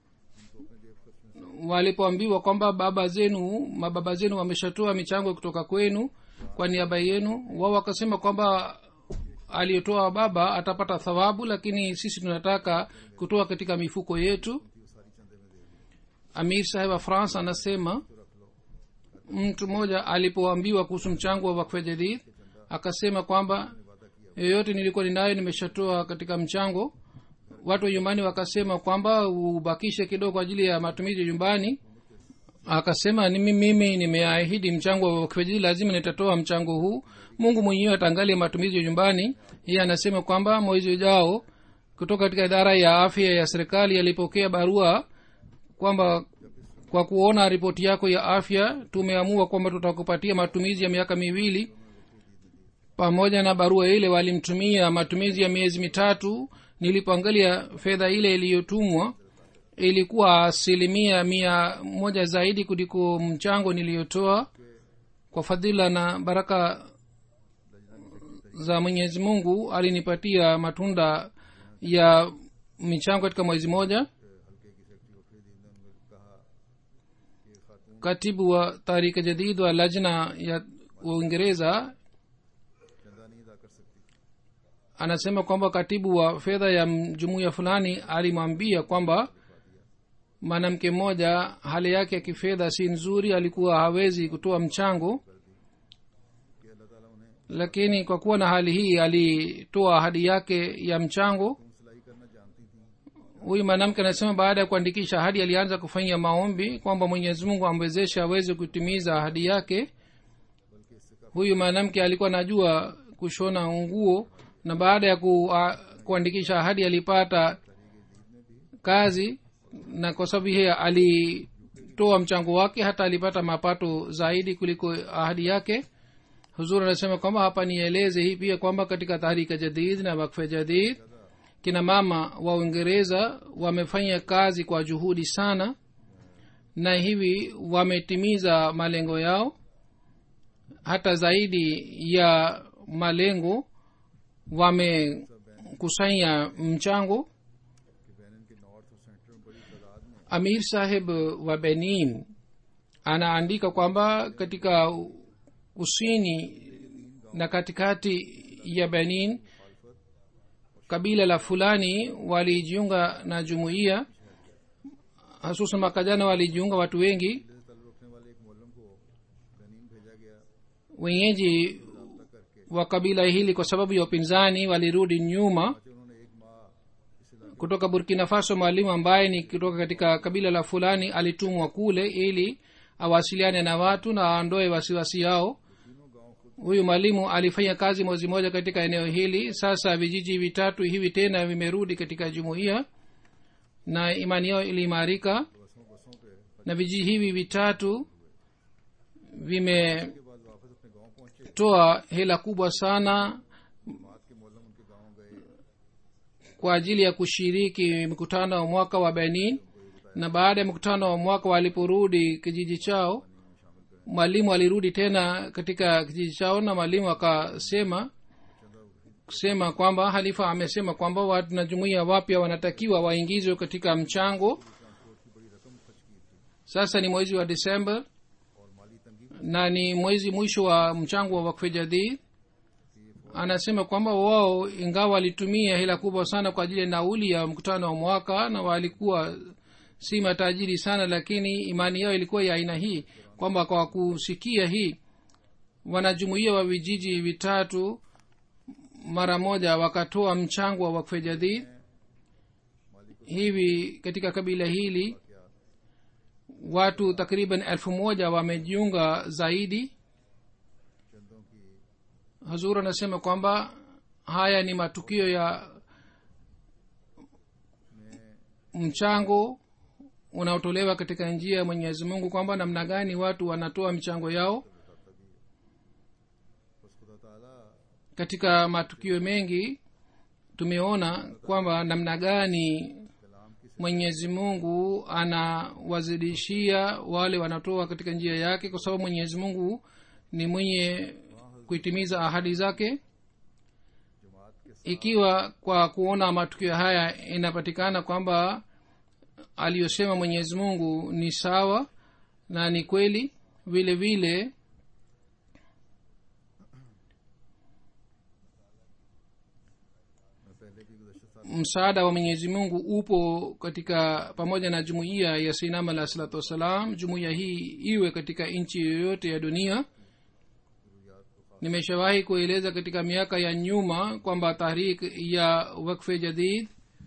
walipoambiwa kwamba baba zenu mababa zenu wameshatoa michango kutoka kwenu kwa niaba yenu wao wakasema kwamba aliyotoa baba atapata thawabu lakini sisi tunataka kutoa katika mifuko yetu amir saheb wa france anasema mtu mmoja alipoambiwa kuhusu mchango wa wakfe jadid akasema kwamba yoyote nilikuwa ninayo nimeshatoa katika mchango watu wa nyumbani wakasema kwamba ubakishe kidogo kwa ajili ya matumizi ya nyumbani akasema nimi mimi nimeahidi mchango wa wakfejidi lazima nitatoa mchango huu mungu mwenyewe ataangalia matumizi ya nyumbani yeye anasema kwamba mwezi ujao kutoka katika idara ya afya ya serikali alipokea barua kwamba kwa kuona ripoti yako ya afya tumeamua kwamba tutakupatia matumizi ya miaka miwili pamoja na barua ile walimtumia matumizi ya miezi mitatu nilipoangalia fedha ile iliyotumwa ilikuwa asilimia mia moja zaidi kuliko mchango niliyotoa kwa fadhila na baraka za mwenyezi mungu alinipatia matunda ya michango katika mwezi moja katibu wa tarika jadid wa lajna ya uingereza चंदा नहीं अदा कर सकती anasema kwamba katibu wa fedha ya jumuiya fulani alimwambia kwamba mwanamke mmoja hali yake ya kifedha si nzuri alikuwa hawezi kutoa mchango अल्लाह ताला उन्हें lakini kwa kuwa na hali hii alitoa ahadi yake ya mchango तुम सिलाई करना जानती थी huyu mwanamke anasema baada ya kuandikisha ahadi alianza kufanya maombi kwamba mwenyezi mungu amwezeshe aweze kutimiza ahadi yake बल्कि इससे huyu mwanamke alikuwa anajua kushona nguo na baada ya ku, a, kuandikisha ahadi alipata kazi na kwa sababu hiye alitoa mchango wake hata alipata mapato zaidi kuliko ahadi yake huzur anasema kwamba hapa nieleze hii pia kwamba katika tahrika jadid na wakfe jadid kina mama wa uingereza wamefanya kazi kwa juhudi sana na hivi wametimiza malengo yao hata zaidi ya malengo wamekusanya mchango कि Benin के north और centre में बड़ी तादाद में amir saheb wa benin anaandika kwamba katika kusini na katikati ya benin kabila la fulani walijiunga na jumuiya hasusan mwaka jana walijiunga watu wengi से ताल्लुक रखने वाले एक मोलम को बेनिन भेजा गया wenyeji रब्ता करके wa kabila hili kwa sababu ya upinzani walirudi nyuma कि उन्होंने एक माह इस इलाके kutoka burkina faso mwalimu ambaye ni kutoka katika kabila la fulani alitumwa kule ili awasiliane na watu na aondoe wasiwasi yao huyu mwalimu alifanya kazi mwezi moja katika eneo hili sasa vijiji vitatu hivi tena vimerudi katika jumuiya na imani yao iliimarika बसों बसों पे na vijiji hivi vitatu vimetoa के बाद वापस अपने गांव पहुंचे hela kubwa sana जमात के मोलम उनके गांव गए kwa ajili ya kushiriki mkutano wa mwaka wa benin na baada ya mkutano wa mwaka waliporudi kijiji chao mwalimu alirudi tena katika kijiji chao na mwalimu akasema kusema kwamba halifa amesema kwamba watu na jumuiya wapya wanatakiwa waingizwe katika mchango sasa ni mwezi wa desemba और माली तंगी na ni mwezi mwisho wa mchango wa wakfe jadid anasema kwamba wao ingawa walitumia hela kubwa sana kwa ajili ya nauli ya mkutano wa mwaka na walikuwa si matajiri sana lakini imani yao ilikuwa ya aina hii kwamba kwa kusikia hii wanajumuia wa vijiji vitatu mara moja wakatoa mchango wa wakfe jadid hivi katika kabila hili watu takriban elfu moja wamejiunga zaidi चंदों की hazur anasema kwamba haya ni matukio ya mchango unaotolewa katika njia ya mwenyezi mungu kwamba namna gani watu wanatoa michango yao बस खुदा ताला katika matukio mengi tumeona kwamba namna gani कलाम की mwenyezi mungu anawazidishia wale wanatoa katika njia yake kwa sababu mwenyezi mungu ni mwenye kuitimiza ahadi zake जमात के ikiwa kwa kuona matukio haya inapatikana kwamba aliyosema mwenyezi mungu ni sawa na ni kweli vile vile मैं पहले भी गुजशत साल msaada wa mwenyezi mungu upo katika pamoja na jumuiya ya sinam alah salatu wassalam jumuiya hii iwe katika nchi yoyote ya dunia nimeshawahi kueleza katika miaka ya nyuma kwamba tahrik ya wakfe jadid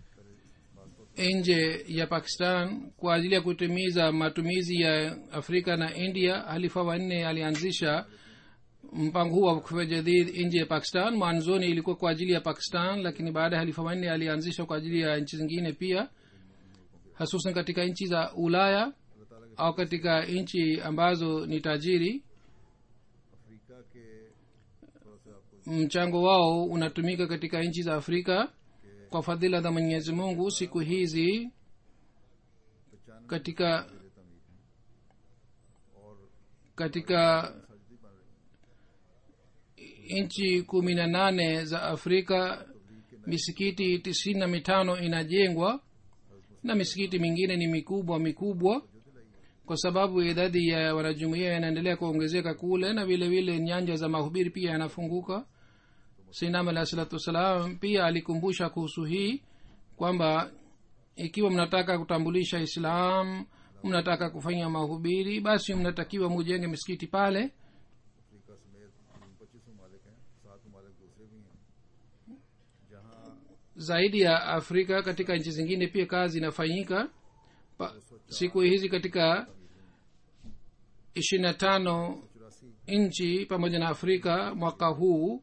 nje ya pakistan kwa ajili ya kutimiza matumizi ya afrika na india halifa wanne alianzisha mpango huu wa wakfe jadid nje ya pakistan mwanzoni ilikuwa kwa ajili ya pakistan lakini baada ya halifa wanne alianzisha kwa ajili ya nchi zingine pia hasusan katika nchi za ulaya au katika nchi ambazo ni tajiri Africa के थोड़ा सा आपको mchango wao unatumika katika nchi za afrika kwa fadhila za mwenyezi mungu siku hizi पहचान katika देता मीर और katika सजदी बन रही nchi kumi na nane za afrika misikiti tisini na mitano inajengwa na misikiti mingine ni mikubwa mikubwa kwa sababu idadi ya wanajumuia inaendelea kuongezeka kule na vile vile nyanja za mahubiri pia yanafunguka sinam alah salatu wassalam pia alikumbusha kuhusu hii kwamba ikiwa mnataka kutambulisha islam mnataka kufanya mahubiri basi mnatakiwa mujenge misikiti pale Africa समेत पच्चीसों ममालिक हैं सात ममालिक दूसरे भी हैं जहाँ zaidi ya afrika katika nchi zingine pia kazi inafanyika pa, siku hizi katika ishirini na tano चौरासी nchi pamoja na afrika mwaka huu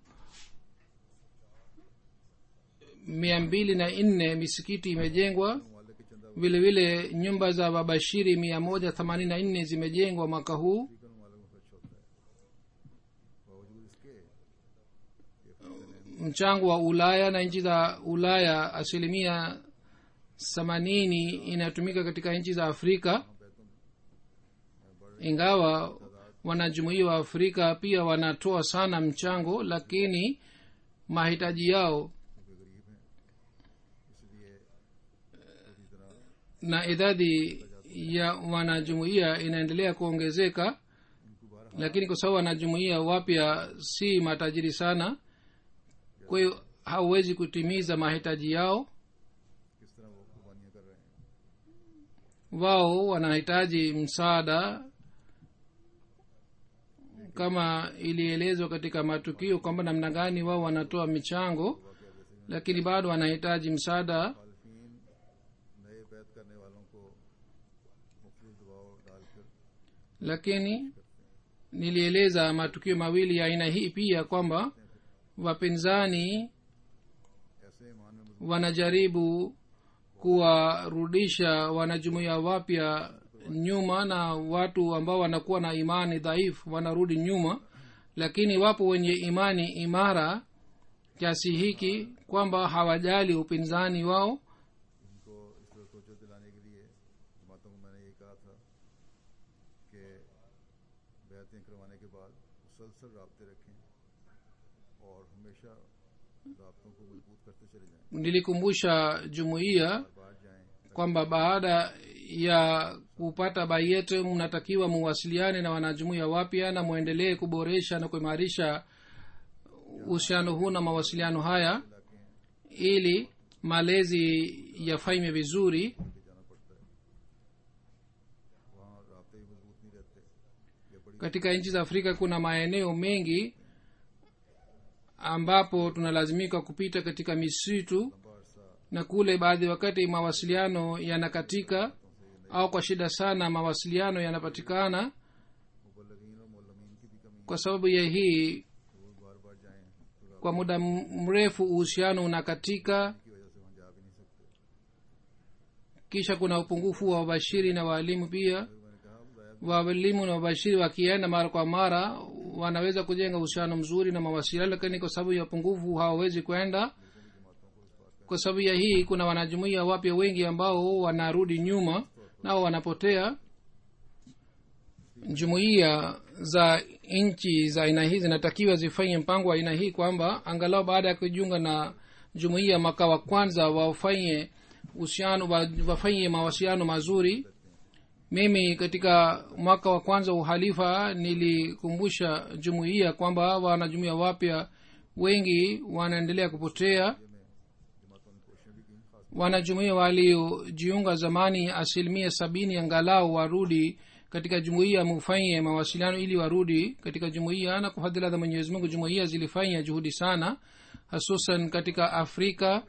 mia mbili na nne misikiti imejengwa ममालिक के चंदा vile vile nyumba za wabashiri mia moja themanini na nne zimejengwa mwaka huu African ममालिक में खर्च होता है बावजूद इसके ये African mchango wa ulaya na nchi za ulaya asilimia themanini inatumika katika nchi za afrika ingawa wanajumuia wa afrika pia wanatoa sana mchango lakini mahitaji yao क्योंकि गरीब हैं इसलिए पूरी तरह na idadi ya wanajumuia inaendelea kuongezeka इनको बारह lakini kwa sababu wanajumuia wapya si matajiri sana kwa hiyo hauwezi kutimiza mahitaji yao किस तरह वो कुर्बानियां कर रहे हैं wao wanahitaji msaada kama ilielezwa katika matukio kwamba namna gani wao wanatoa michango lakini bado wanahitaji msaada मुखालफीन नए बैत करने वालों को मुख्तलिफ दबाव डालकर lakini nilieleza matukio mawili ya aina hii pia kwamba wapinzani ऐसे ईमान में मजबूत wanajaribu kuwarudisha wanajumuia wapya nyuma na watu ambao wanakuwa na imani dhaifu wanarudi nyuma lakini wapo wenye imani imara kiasi hiki kwamba hawajali upinzani wao इनको इस तरह तोजो दिलाने के लिए जमातों को मैंने ये कहा था कि बैतें करवाने के बाद मुसलसल रबते रखें और हमेशा रबतों को मजबूत करते चले जाएं nilikumbusha jumuiya बाहर जाएं kwamba baada ya kupata bayet mnatakiwa muwasiliane na wanajumuiya wapya na mwendelee kuboresha na kuimarisha uhusiano huu na mawasiliano haya ili malezi yafanywe vizuri लेके जाना पड़ता है वहाँ रबते ही मजबूत नहीं रहते ये बड़ी katika nchi za afrika kuna maeneo mengi ambapo tunalazimika kupita katika misitu लंबा अरसा na kule baadhi wakati mawasiliano yanakatika au kwa shida sana mawasiliano yanapatikana मुबलगिन और मोलमीन की भी कमी kwa sababu ya hii है वो बार बार जाएं तो रब kwa muda m- mrefu uhusiano unakatika की वजह से वहाँ जा भी नहीं सकते kisha kuna upungufu wa wabashiri na waalimu pia फिर मैंने कहा जाया waalimu na wabashiri wakienda mara kwa mara wanaweza kujenga uhusiano mzuri na mawasiliano lakini kwa sababu ya upungufu hawawezi kwenda kwa sababu ya hii kuna wanajumuia wapya wengi ambao wanarudi nyuma nao wanapotea jumuiya za nchi za aina hii zinatakiwa zifanye mpango wa aina hii kwamba angalau baada ya kujiunga na jumuiya mwaka wa kwanza wafanye uhusiano wa- wafanye mawasiliano mazuri mimi katika mwaka wa kwanza wa uhalifa nilikumbusha jumuiya kwamba wanajumuiya wapya wengi wanaendelea kupotea जमातों ने कोशिशें भी की खास wanajumuia waliojiunga zamani asilimia sabini angalau warudi katika jumuiya mufanye mawasiliano ili warudi katika jumuiya na kwa fadhila za mwenyezi mungu jumuiya zilifanya juhudi sana hususan katika afrika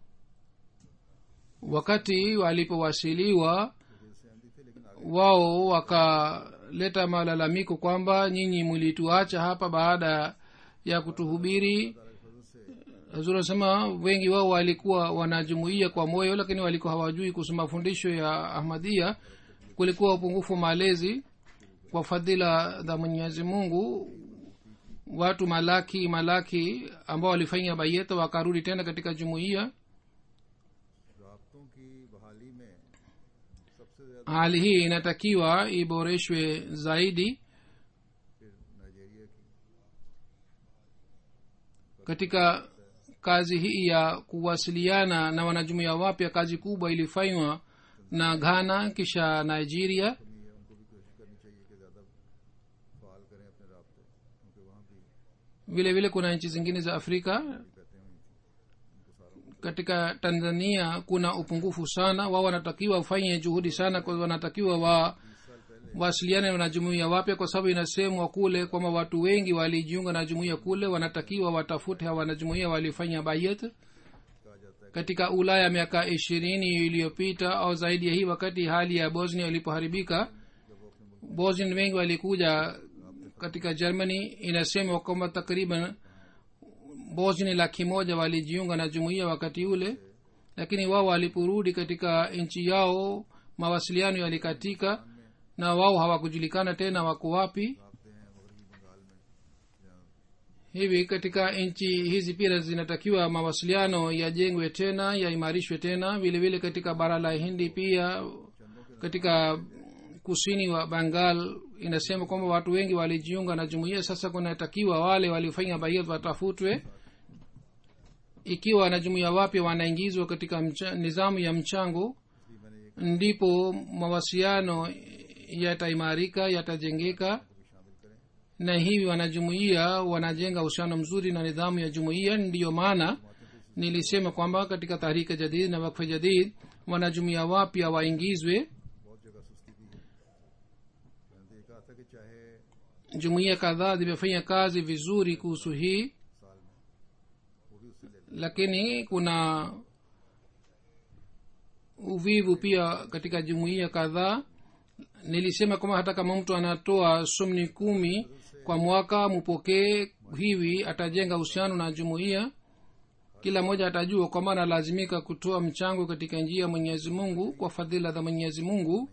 wakati walipowasiliwa दिल से आंदी थे लेकिन आगे wao wakaleta malalamiko kwamba nyinyi mlituacha hapa baada ya kutuhubiri फजल से Hazur anasema wengi wao walikuwa wanajumuia kwa moyo lakini walikuwa hawajui kuhusu mafundisho ya ahmadia kulikuwa upungufu wa malezi kwa fadhila za mwenyezi mungu watu malaki malaki ambao walifanya bayeta wakarudi tena katika jumuiya राबतों की बहाली में सबसे ज्यादा hali hii inatakiwa iboreshwe zaidi फिर Nigeria की katika kazi hii ya kuwasiliana na wanajumuia wapya kazi kubwa ilifanywa na ghana kisha nigeria कमी है उनको भी कोशिश करनी चाहिए कि ज्यादा फाल करें अपने रबते क्योंकि वहाँ भी vile vile kuna nchi zingine za afrika कहते हुई थी उनको सारा katika tanzania kuna upungufu sana wao wanatakiwa wafanye juhudi sana kwa wanatakiwa wa wasiliane na wanajumuia wapya kwa sababu inasemwa kule kwamba watu wengi walijiunga na jumuia kule wanatakiwa watafute hawa wanajumuia waliofanya bayat कहा जाता है katika ulaya miaka ishirini iliyopita au zaidi ya hii wakati hali ya bosnia ilipoharibika bosnian wengi walikuja katika germany inasemwa kwamba takriban bosnia laki moja walijiunga na jumuiya wakati ule lakini wao waliporudi katika nchi yao mawasiliano yalikatika na wao hawakujulikana tena wako wapi आपते हैं मगरबी बंगाल में जहाँ hivi katika nchi hizi pia zinatakiwa mawasiliano yajengwe tena yaimarishwe tena vile vile katika bara la hindi pia katika kusini wa bengal inasema kwamba watu wengi walijiunga na jumuiya sasa kunatakiwa wale waliofanya bayat watafutwe ikiwa wanajumuiya wapya wanaingizwa katika mcha, nizamu ya mchango इसलिए मैंने ये ndipo mawasiliano yataimarika yatajengeka भी शामिल करें na hivi wanajumuiya wanajenga uhusiano mzuri na nidhamu ya jumuiya ndiyo maana nilisema kwamba katika tahrika jadid na wakfe jadid wanajumuiya wapya waingizwe बहुत जगह सुस्ती दी है मैंने तो ये कहा था कि चाहे jumuiya kadhaa zimefanya kazi vizuri kuhusu hii साल में वो भी उससे ले लें lakini kuna uvivu pia katika jumuiya kadhaa nilisema kwamba hata kama mtu anatoa sumni kumi kwa mwaka mupokee hivi atajenga uhusiano na jumuiya kila mmoja atajua kwamba analazimika kutoa mchango katika njia ya mwenyezi mungu kwa fadhila za mwenyezi mungu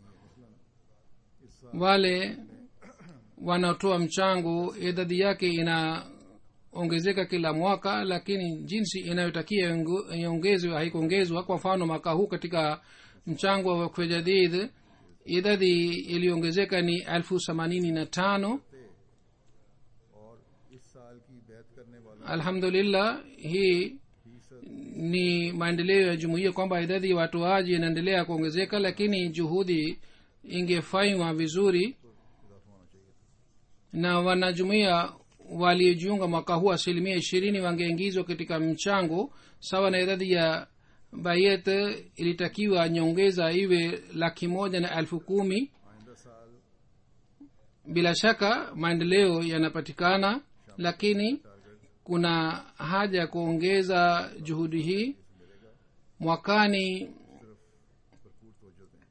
wale wanaotoa mchango idadi yake inaongezeka kila mwaka lakini jinsi inayotakia iongo- iongezwe haikuongezwa kwa mfano mwaka huu katika mchango wa wakfe jadid idadi iliyoongezeka ni elfu themanini na tano और इस साल की बैत करने वाला alhamdulillah hii फीसद ni maendeleo ya jumuiya kwamba idadi ya watoaji inaendelea kuongezeka lakini juhudi ingefanywa vizuri इजाफा होना चाहिए na wanajumuiya waliojiunga mwaka huu asilimia ishirini wangeingizwa katika mchango sawa na idadi ya bayet ilitakiwa nyongeza iwe laki moja na elfu kumi आइंदा साल bila shaka maendeleo yanapatikana lakini kuna haja ya kuongeza juhudi hii mwakani भरपूर तवज्जो दें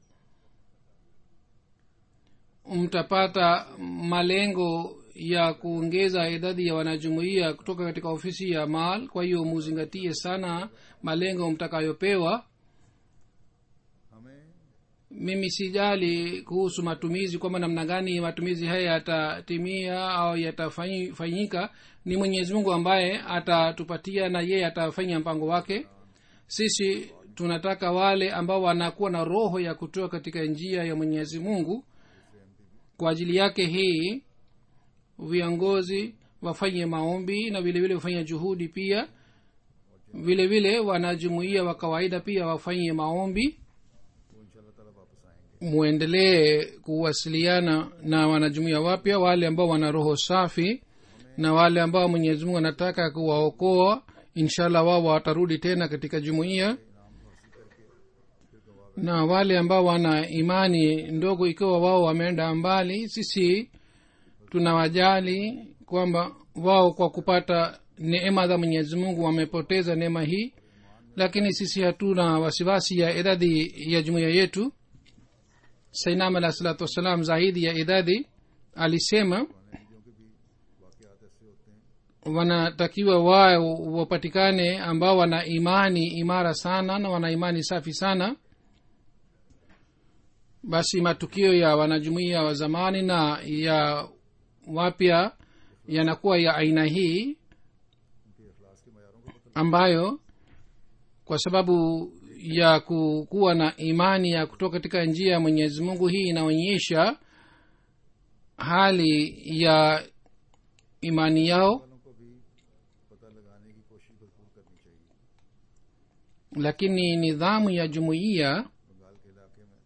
mtapata malengo ya kuongeza idadi ya wanajumuiya kutoka katika ofisi ya mal kwa hiyo muzingatie sana malengo mtakayopewa हमें mimi sijali kuhusu matumizi kwamba namna gani matumizi haya yatatimia au yatafanyika ni mwenyezi mungu ambaye atatupatia na yeye atafanya mpango wake sisi tunataka wale ambao wanakuwa na roho ya kutoa katika njia ya mwenyezi mungu kwa ajili yake hii viongozi wafanye maombi na vile vile wafanye juhudi pia vile vile wanajumuia wa kawaida pia wafanye maombi वो इंशाल्लाह ताला वापस आएंगे mwendelee kuwasiliana na wanajumuia wapya wale ambao wana roho safi na wale ambao mwenyezi mungu anataka kuwaokoa inshallah wao watarudi tena katika jumuiya na wale ambao wana imani ndogo ikiwa wao wameenda mbali sisi tunawajali kwamba wao kwa kupata neema za mwenyezi mungu wamepoteza neema hii lakini sisi hatuna wasiwasi ya idadi ya jumuiya yetu sainam alah salatu wassalam zaidi ya idadi alisema चीजों के भी वाकयात ऐसे होते हैं wanatakiwa wao wapatikane ambao wana imani imara sana na wana imani safi sana basi matukio ya wanajumuia wa zamani na ya wapya yanakuwa ya aina hii उनके अखलास के मैारों को पता ambayo kwa sababu ya ku- kuwa na imani ya kutoka katika njia ya mwenyezi mungu hii inaonyesha hali ya imani yao वालों को भी पता लगाने की कोशिश भरपूर करनी चाहिए lakini nidhamu ya jumuiya Bengal के इलाके में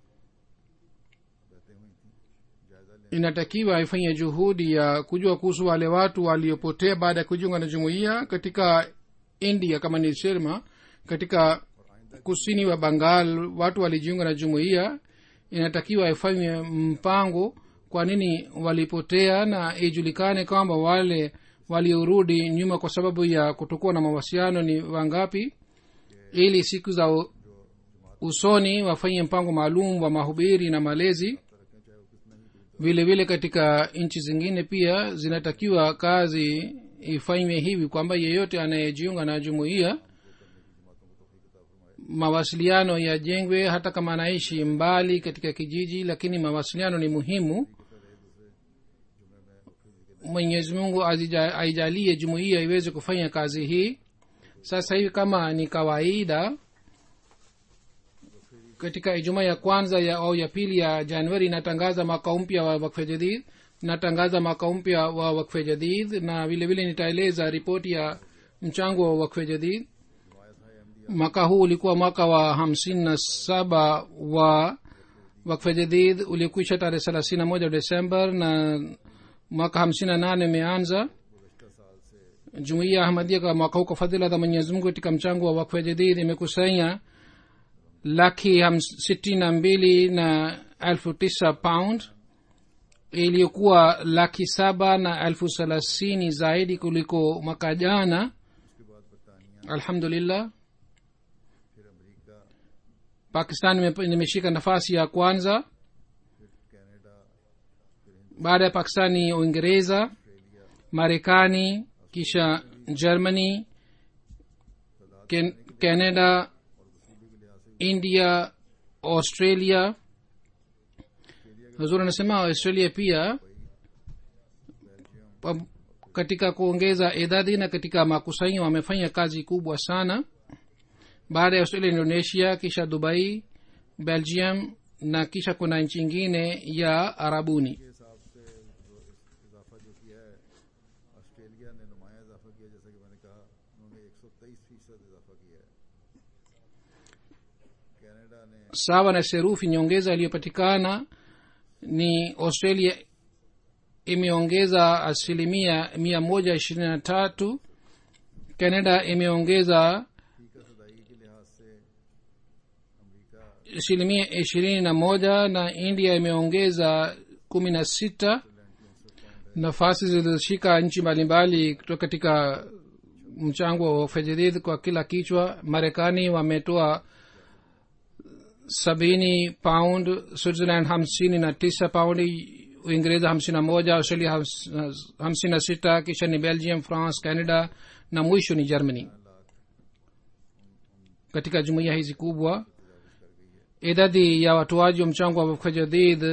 रहते हुई थी जायजा लेने inatakiwa ifanye juhudi ya kujua kuhusu wale watu waliopotea baada ya kujiunga na jumuiya katika india kama nilisema katika kusini wa bangal watu walijiunga na jumuiya inatakiwa ifanywe mpango kwa nini walipotea na ijulikane kwamba wale waliorudi nyuma kwa sababu ya kutokuwa na mawasiliano ni wangapi ili siku za u- usoni wafanye mpango maalum wa mahubiri na malezi vile vile katika nchi zingine pia zinatakiwa kazi ifanywe hivi kwamba yeyote anayejiunga na jumuiya mawasiliano yajengwe hata kama anaishi mbali katika kijiji lakini mawasiliano ni muhimu mwenyezi mungu azija- aijalie jumuiya iweze kufanya kazi hii sasa hivi kama ni kawaida katika ijumaa ya kwanza ya au ya pili ya januari inatangaza mwaka mpya wa wakfe jadid natangaza mwaka mpya wa wakfe jadid na vile vile nitaeleza ripoti ya mchango wa wakfe jadid mwaka huu ulikuwa mwaka wa hamsini na saba wa wakfe jadid ulikwisha tarehe thelathini na moja desember na mwaka hamsini na nane umeanza jumuiya ya ahmadia kwa mwaka huu kwa fadhila za mwenyezi mungu katika mchango wa wakfe jadid imekusanya laki hams- sitini na mbili na elfu tisa pound iliyokuwa laki saba na elfu thelathini zaidi kuliko mwaka jana alhamdulillah pakistan ime- imeshika nafasi ya kwanza baada ya pakistan ni uingereza marekani kisha germany Ken- canada india australia huzuri anasema australia pia pa- katika kuongeza idadi na katika makusanyo wamefanya kazi kubwa sana baada ya australia indonesia kisha dubai belgium na kisha kuna nchi ingine ya arabuni के हिसाब से जो इस- इजाफा जो किया है ऑस्ट्रेलिया ने नुमाया इजाफा किया जैसा कि मैंने कहा उन्होंने 123 फीसद इजाफा किया है कनाडा ने sawa na serufi nyongeza iliyopatikana ni australia imeongeza asilimia mia moja ishirini na tatu canada imeongeza फीका सदाई के लिहाज से America asilimia ishirini na moja na india imeongeza kumi na sita nafasi zilizoshika nchi mbalimbali kutoka katika mchango wa fedhidid kwa kila kichwa marekani wametoa sabini pound switzerland hamsini na tisa paundi uingereza hamsini na moja australia hams- hamsini na sita kisha ni belgium france canada na mwisho ni germany katika jumuiya hizi kubwa idadi ya watoaji wa mchango wa wafka jadid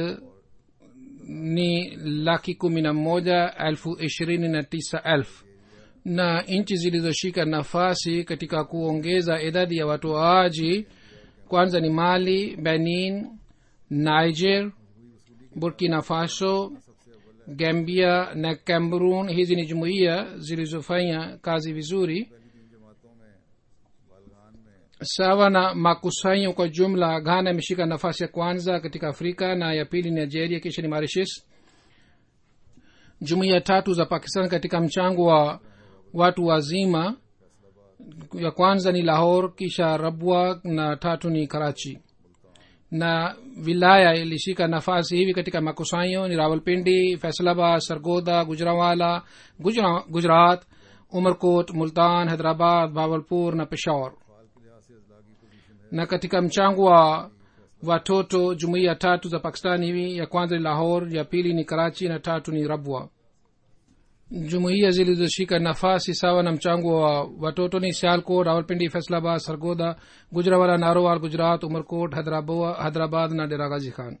ni laki kumi na moja elfu ishirini na tisa elfu na nchi zilizoshika nafasi katika kuongeza idadi ya watoaji kwanza ni mali benin niger burkina faso gambia na cameroon hizi ni jumuiya zilizofanya kazi vizuri जमातों में बालगान में sawa na makusanyo kwa jumla ghana imeshika nafasi ya kwanza katika afrika na ya pili ni nigeria kisha ni mauritius jumuiya tatu za pakistan katika mchango wa watu wazima ya kwanza ni lahore kisha rabwa na tatu ni karachi na wilaya ilishika nafasi hivi katika makusanyo ni rawalpindi faisalabad sargoda gujrawala Gujra- gujarat umerkot multan hyderabad bawalpur na peshawar na katika mchango wa watoto jumuiya tatu za pakistani hivi ya kwanza ni lahore ya pili ni karachi na tatu ni rabwa jumuiya zilizoshika nafasi sawa na mchango wa watoto ni sialkot rawalpindi faisalabad sargoda gujrawala narowal gujarat umerkot Hyderabad- hyderabad na dera ghazi khan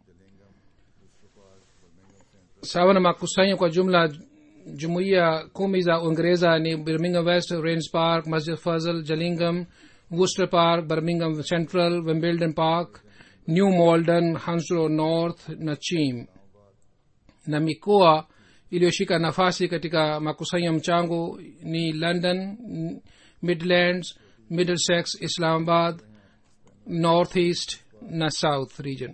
sawa na makusanyo kwa jumla jumuiya kumi za uingereza ni birmingham west rains park masjid fazl jalingam worcester park birmingham central wimbledon park new malden hanslow north na chim na mikoa iliyoshika nafasi katika makusanyo ya mchango ni london midlands middlesex islamabad north east na south region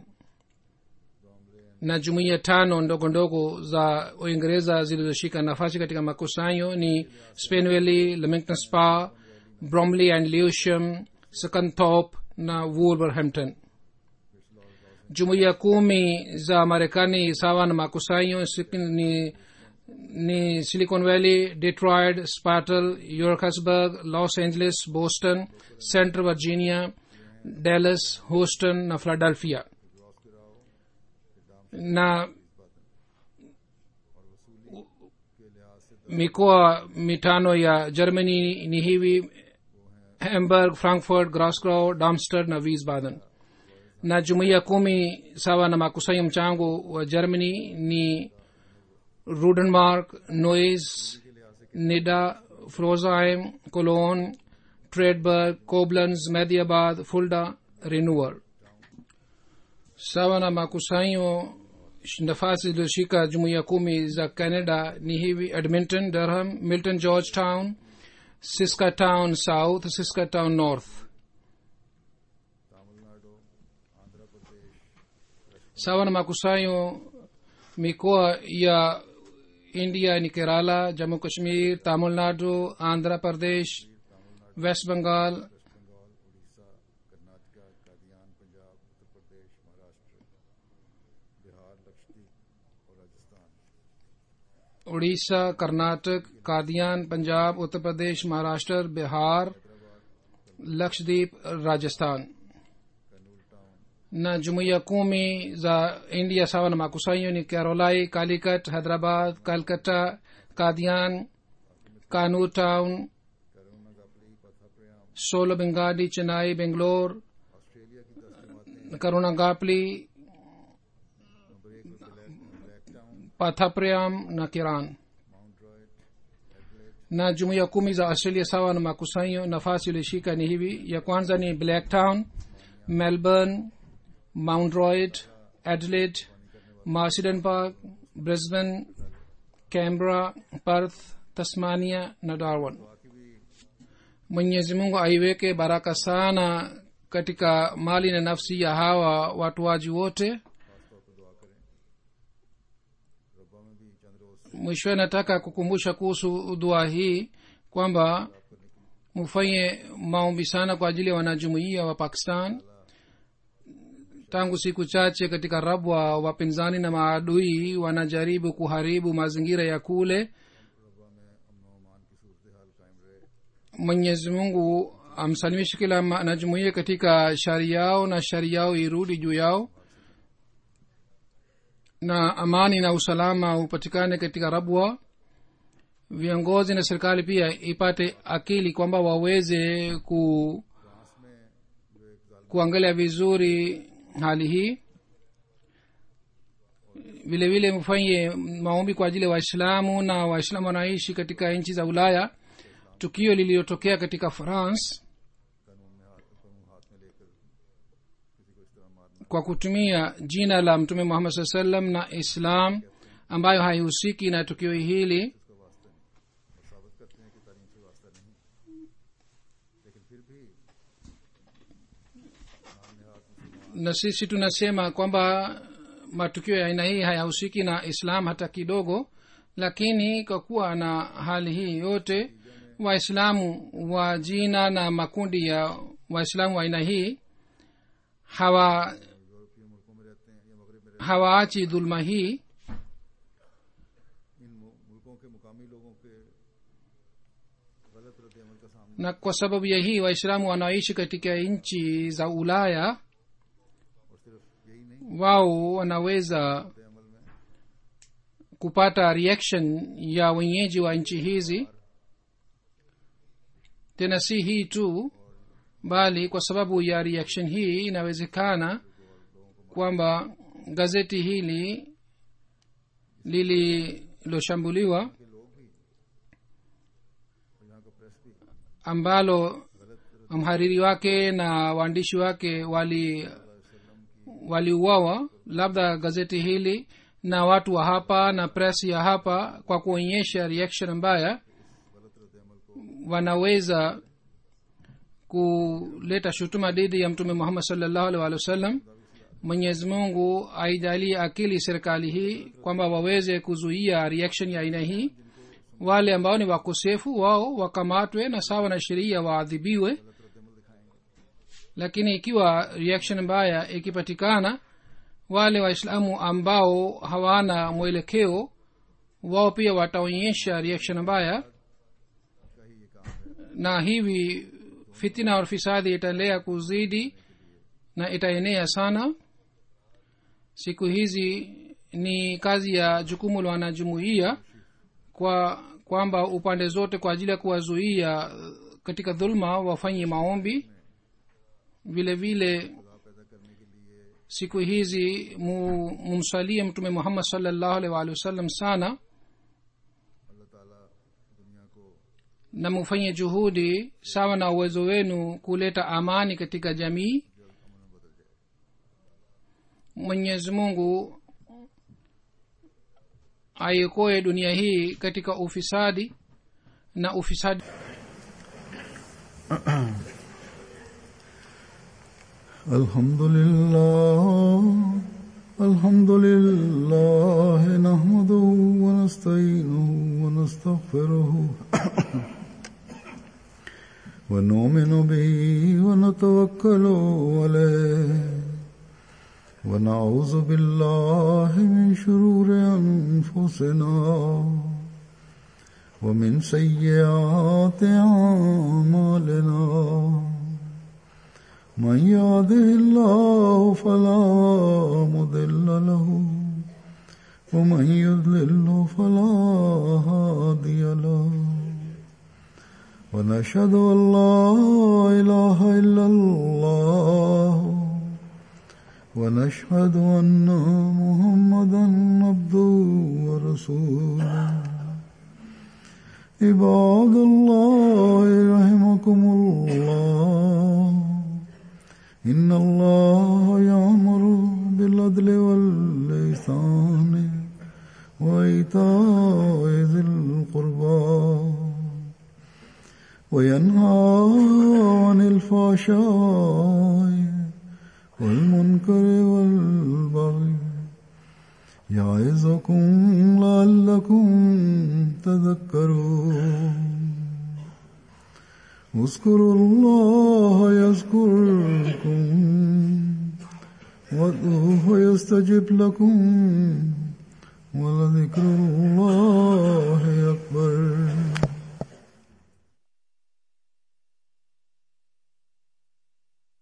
na jumuiya tano ndogo ndogo za uingereza zilizoshika nafasi katika makusanyo ni spenvalley leamington spa bromley and lewisham scunthorpe na wolverhampton jumuiya kumi za marekani sawa na makusanyo sik- ni, ni silicon valley detroit spartal yorkasburg los angeles boston central virginia dallas houston na philadelphia na mikoa mitano ya germany ni hivi hamburg frankfurt groscow darmstadt na wiesbaden na jumuiya kumi sawa na makusanyo mchango wa germany ni rudenmark nois nida frozheim cologne tredberg koblenz mediabad fulda renewal sawa na makusanyo sh- nafasi zilizoshika jumuiya kumi za canada ni hivi edmonton durham milton georgetown siskatown south siskatown north sawa na makusanyo mikoa ya india ni kerala jammu kashmir tamil nadu andhra pradesh west bengal Karnataka कादियान पंजाब उत्तर प्रदेश महाराष्ट्र बिहार लक्षद्वीप और Rajasthan Orissa Karnataka Qadian Punjab Uttar Pradesh Maharashtra Bihar Lakshadweep Rajasthan na jumuiya kumi za india sawa na makusanyo ni carolai calicut hyderabad calcutta kadian kanur town solo bengadi chennai bengalore Australia की दस जमातें karunagapli number एक पर Blacktown pathapriam na kiran Mount Druitt Adelaide na jumuiya kumi za australia sawa na makusanyo nafasi ilioshika ni hivi ya kwanza ni blacktown melbourne mount royd adelaide marsden park brisbane canberra perth tasmania na darwin बाकी भी mwenyezi mungu aiweke baraka sana katika mali na nafsi ya hawa watuaji wote खासतौर पर दुआ करें रब्बा में भी चंद रोज से mwishowe nataka kukumbusha kuhusu dua hii kwamba mufanye maombi sana kwa ajili ya wanajumuiya wa pakistan tangu siku chache katika rabwa wapinzani na maadui wanajaribu kuharibu mazingira ya kule रब्बा में अमन अमान की सूरत हाल कायम रहे mwenyezi mungu amsalimishe kila wanajumuiya katika shari yao na shari yao irudi juu yao na amani na usalama upatikane katika rabwa viongozi na serikali pia ipate akili kwamba waweze ku France में जो एक जालिम kuangalia vizuri hali hii vile vile mfanye maombi kwa ajili ya waislamu na waislamu wanaishi katika nchi za ulaya tukio lililotokea katika france कानून में हाथ कानून हाथ में लेकर किसी को इस तरह मारना kwa kutumia jina la mtume muhammad saa salam na islam ambayo haihusiki na tukio hili इसका वास्ता नहीं और साबित करते हैं कि तालीम से वास्ता नहीं लेकिन फिर भी नाम नेहाद मुसलमान na sisi tunasema kwamba matukio ya aina hii hayahusiki na islam hata kidogo lakini kwa kuwa na hali hii yote waislamu wa jina na makundi ya waislamu wa aina hii hawa यूरोपीय मुल्कों में रहते हैं या मगरब में रहते hawaachi dhuluma hii हैं इन मु- मुल्कों के मुकामी लोगों के गलत रद्द अमल का सामना na kwa sababu ya hii waislamu wanaoishi katika nchi za ulaya और सिर्फ यही नहीं wao wanaweza रद्द अमल में kupata reaction ya wenyeji wa nchi hizi tena si hii tu bali kwa sababu ya reaction hii inawezekana kwamba gazeti hili lililoshambuliwa के लोग भी और यहाँ का प्रेस भी ambalo mhariri wake na waandishi wake wali waliuawa labda gazeti hili na watu wa hapa na press ya hapa kwa kuonyesha reaction mbaya wanaweza kuleta shutuma dhidi ya mtume muhammad salllahu alih walih wasallam mwenyezi mungu aijalie akili serikali hii kwamba waweze kuzuia reaction ya aina hii wale ambao ni wakosefu wao wakamatwe na sawa na sheria waadhibiwe lakini ikiwa reaction mbaya ikipatikana wale waislamu ambao hawana mwelekeo wao pia wataonyesha reaction mbaya na hivi fitina और fisadi itaendelea kuzidi na itaenea sana siku hizi ni kazi ya jukumu la wanajumuia kwa kwamba upande zote kwa ajili ya kuwazuia katika dhulma wafanye maombi vile vile siku hizi mu- mumsalie mtume muhammad salllahu alaihi waalihi wasallam sana अल्लाह ताला दुनिया को na mufanye juhudi sawa na uwezo wenu kuleta amani katika jamii mwenyezi mungu aiokoe dunia hii katika ufisadi na ufisadi الحمد لله الحمد لله نحمده ونستعينه ونستغفره ونؤمن به ونتوكل عليه ونعوذ بالله من شرور أنفسنا ومن سيئات أعمالنا من يهده الله فلا مضل له ومن يضلل فلا هادي له ونشهد ان لا اله الا الله ونشهد ان محمدا عبده ورسوله عباد الله رحمكم الله إن الله يأمر بالعدل والإحسان وإيتاء ذي القربى وينهى عن الفحشاء والمنكر والبغي يعظكم لعلكم تذكرون اذكروا الله يذكركم وادعوه يستجب لكم ولذكر الله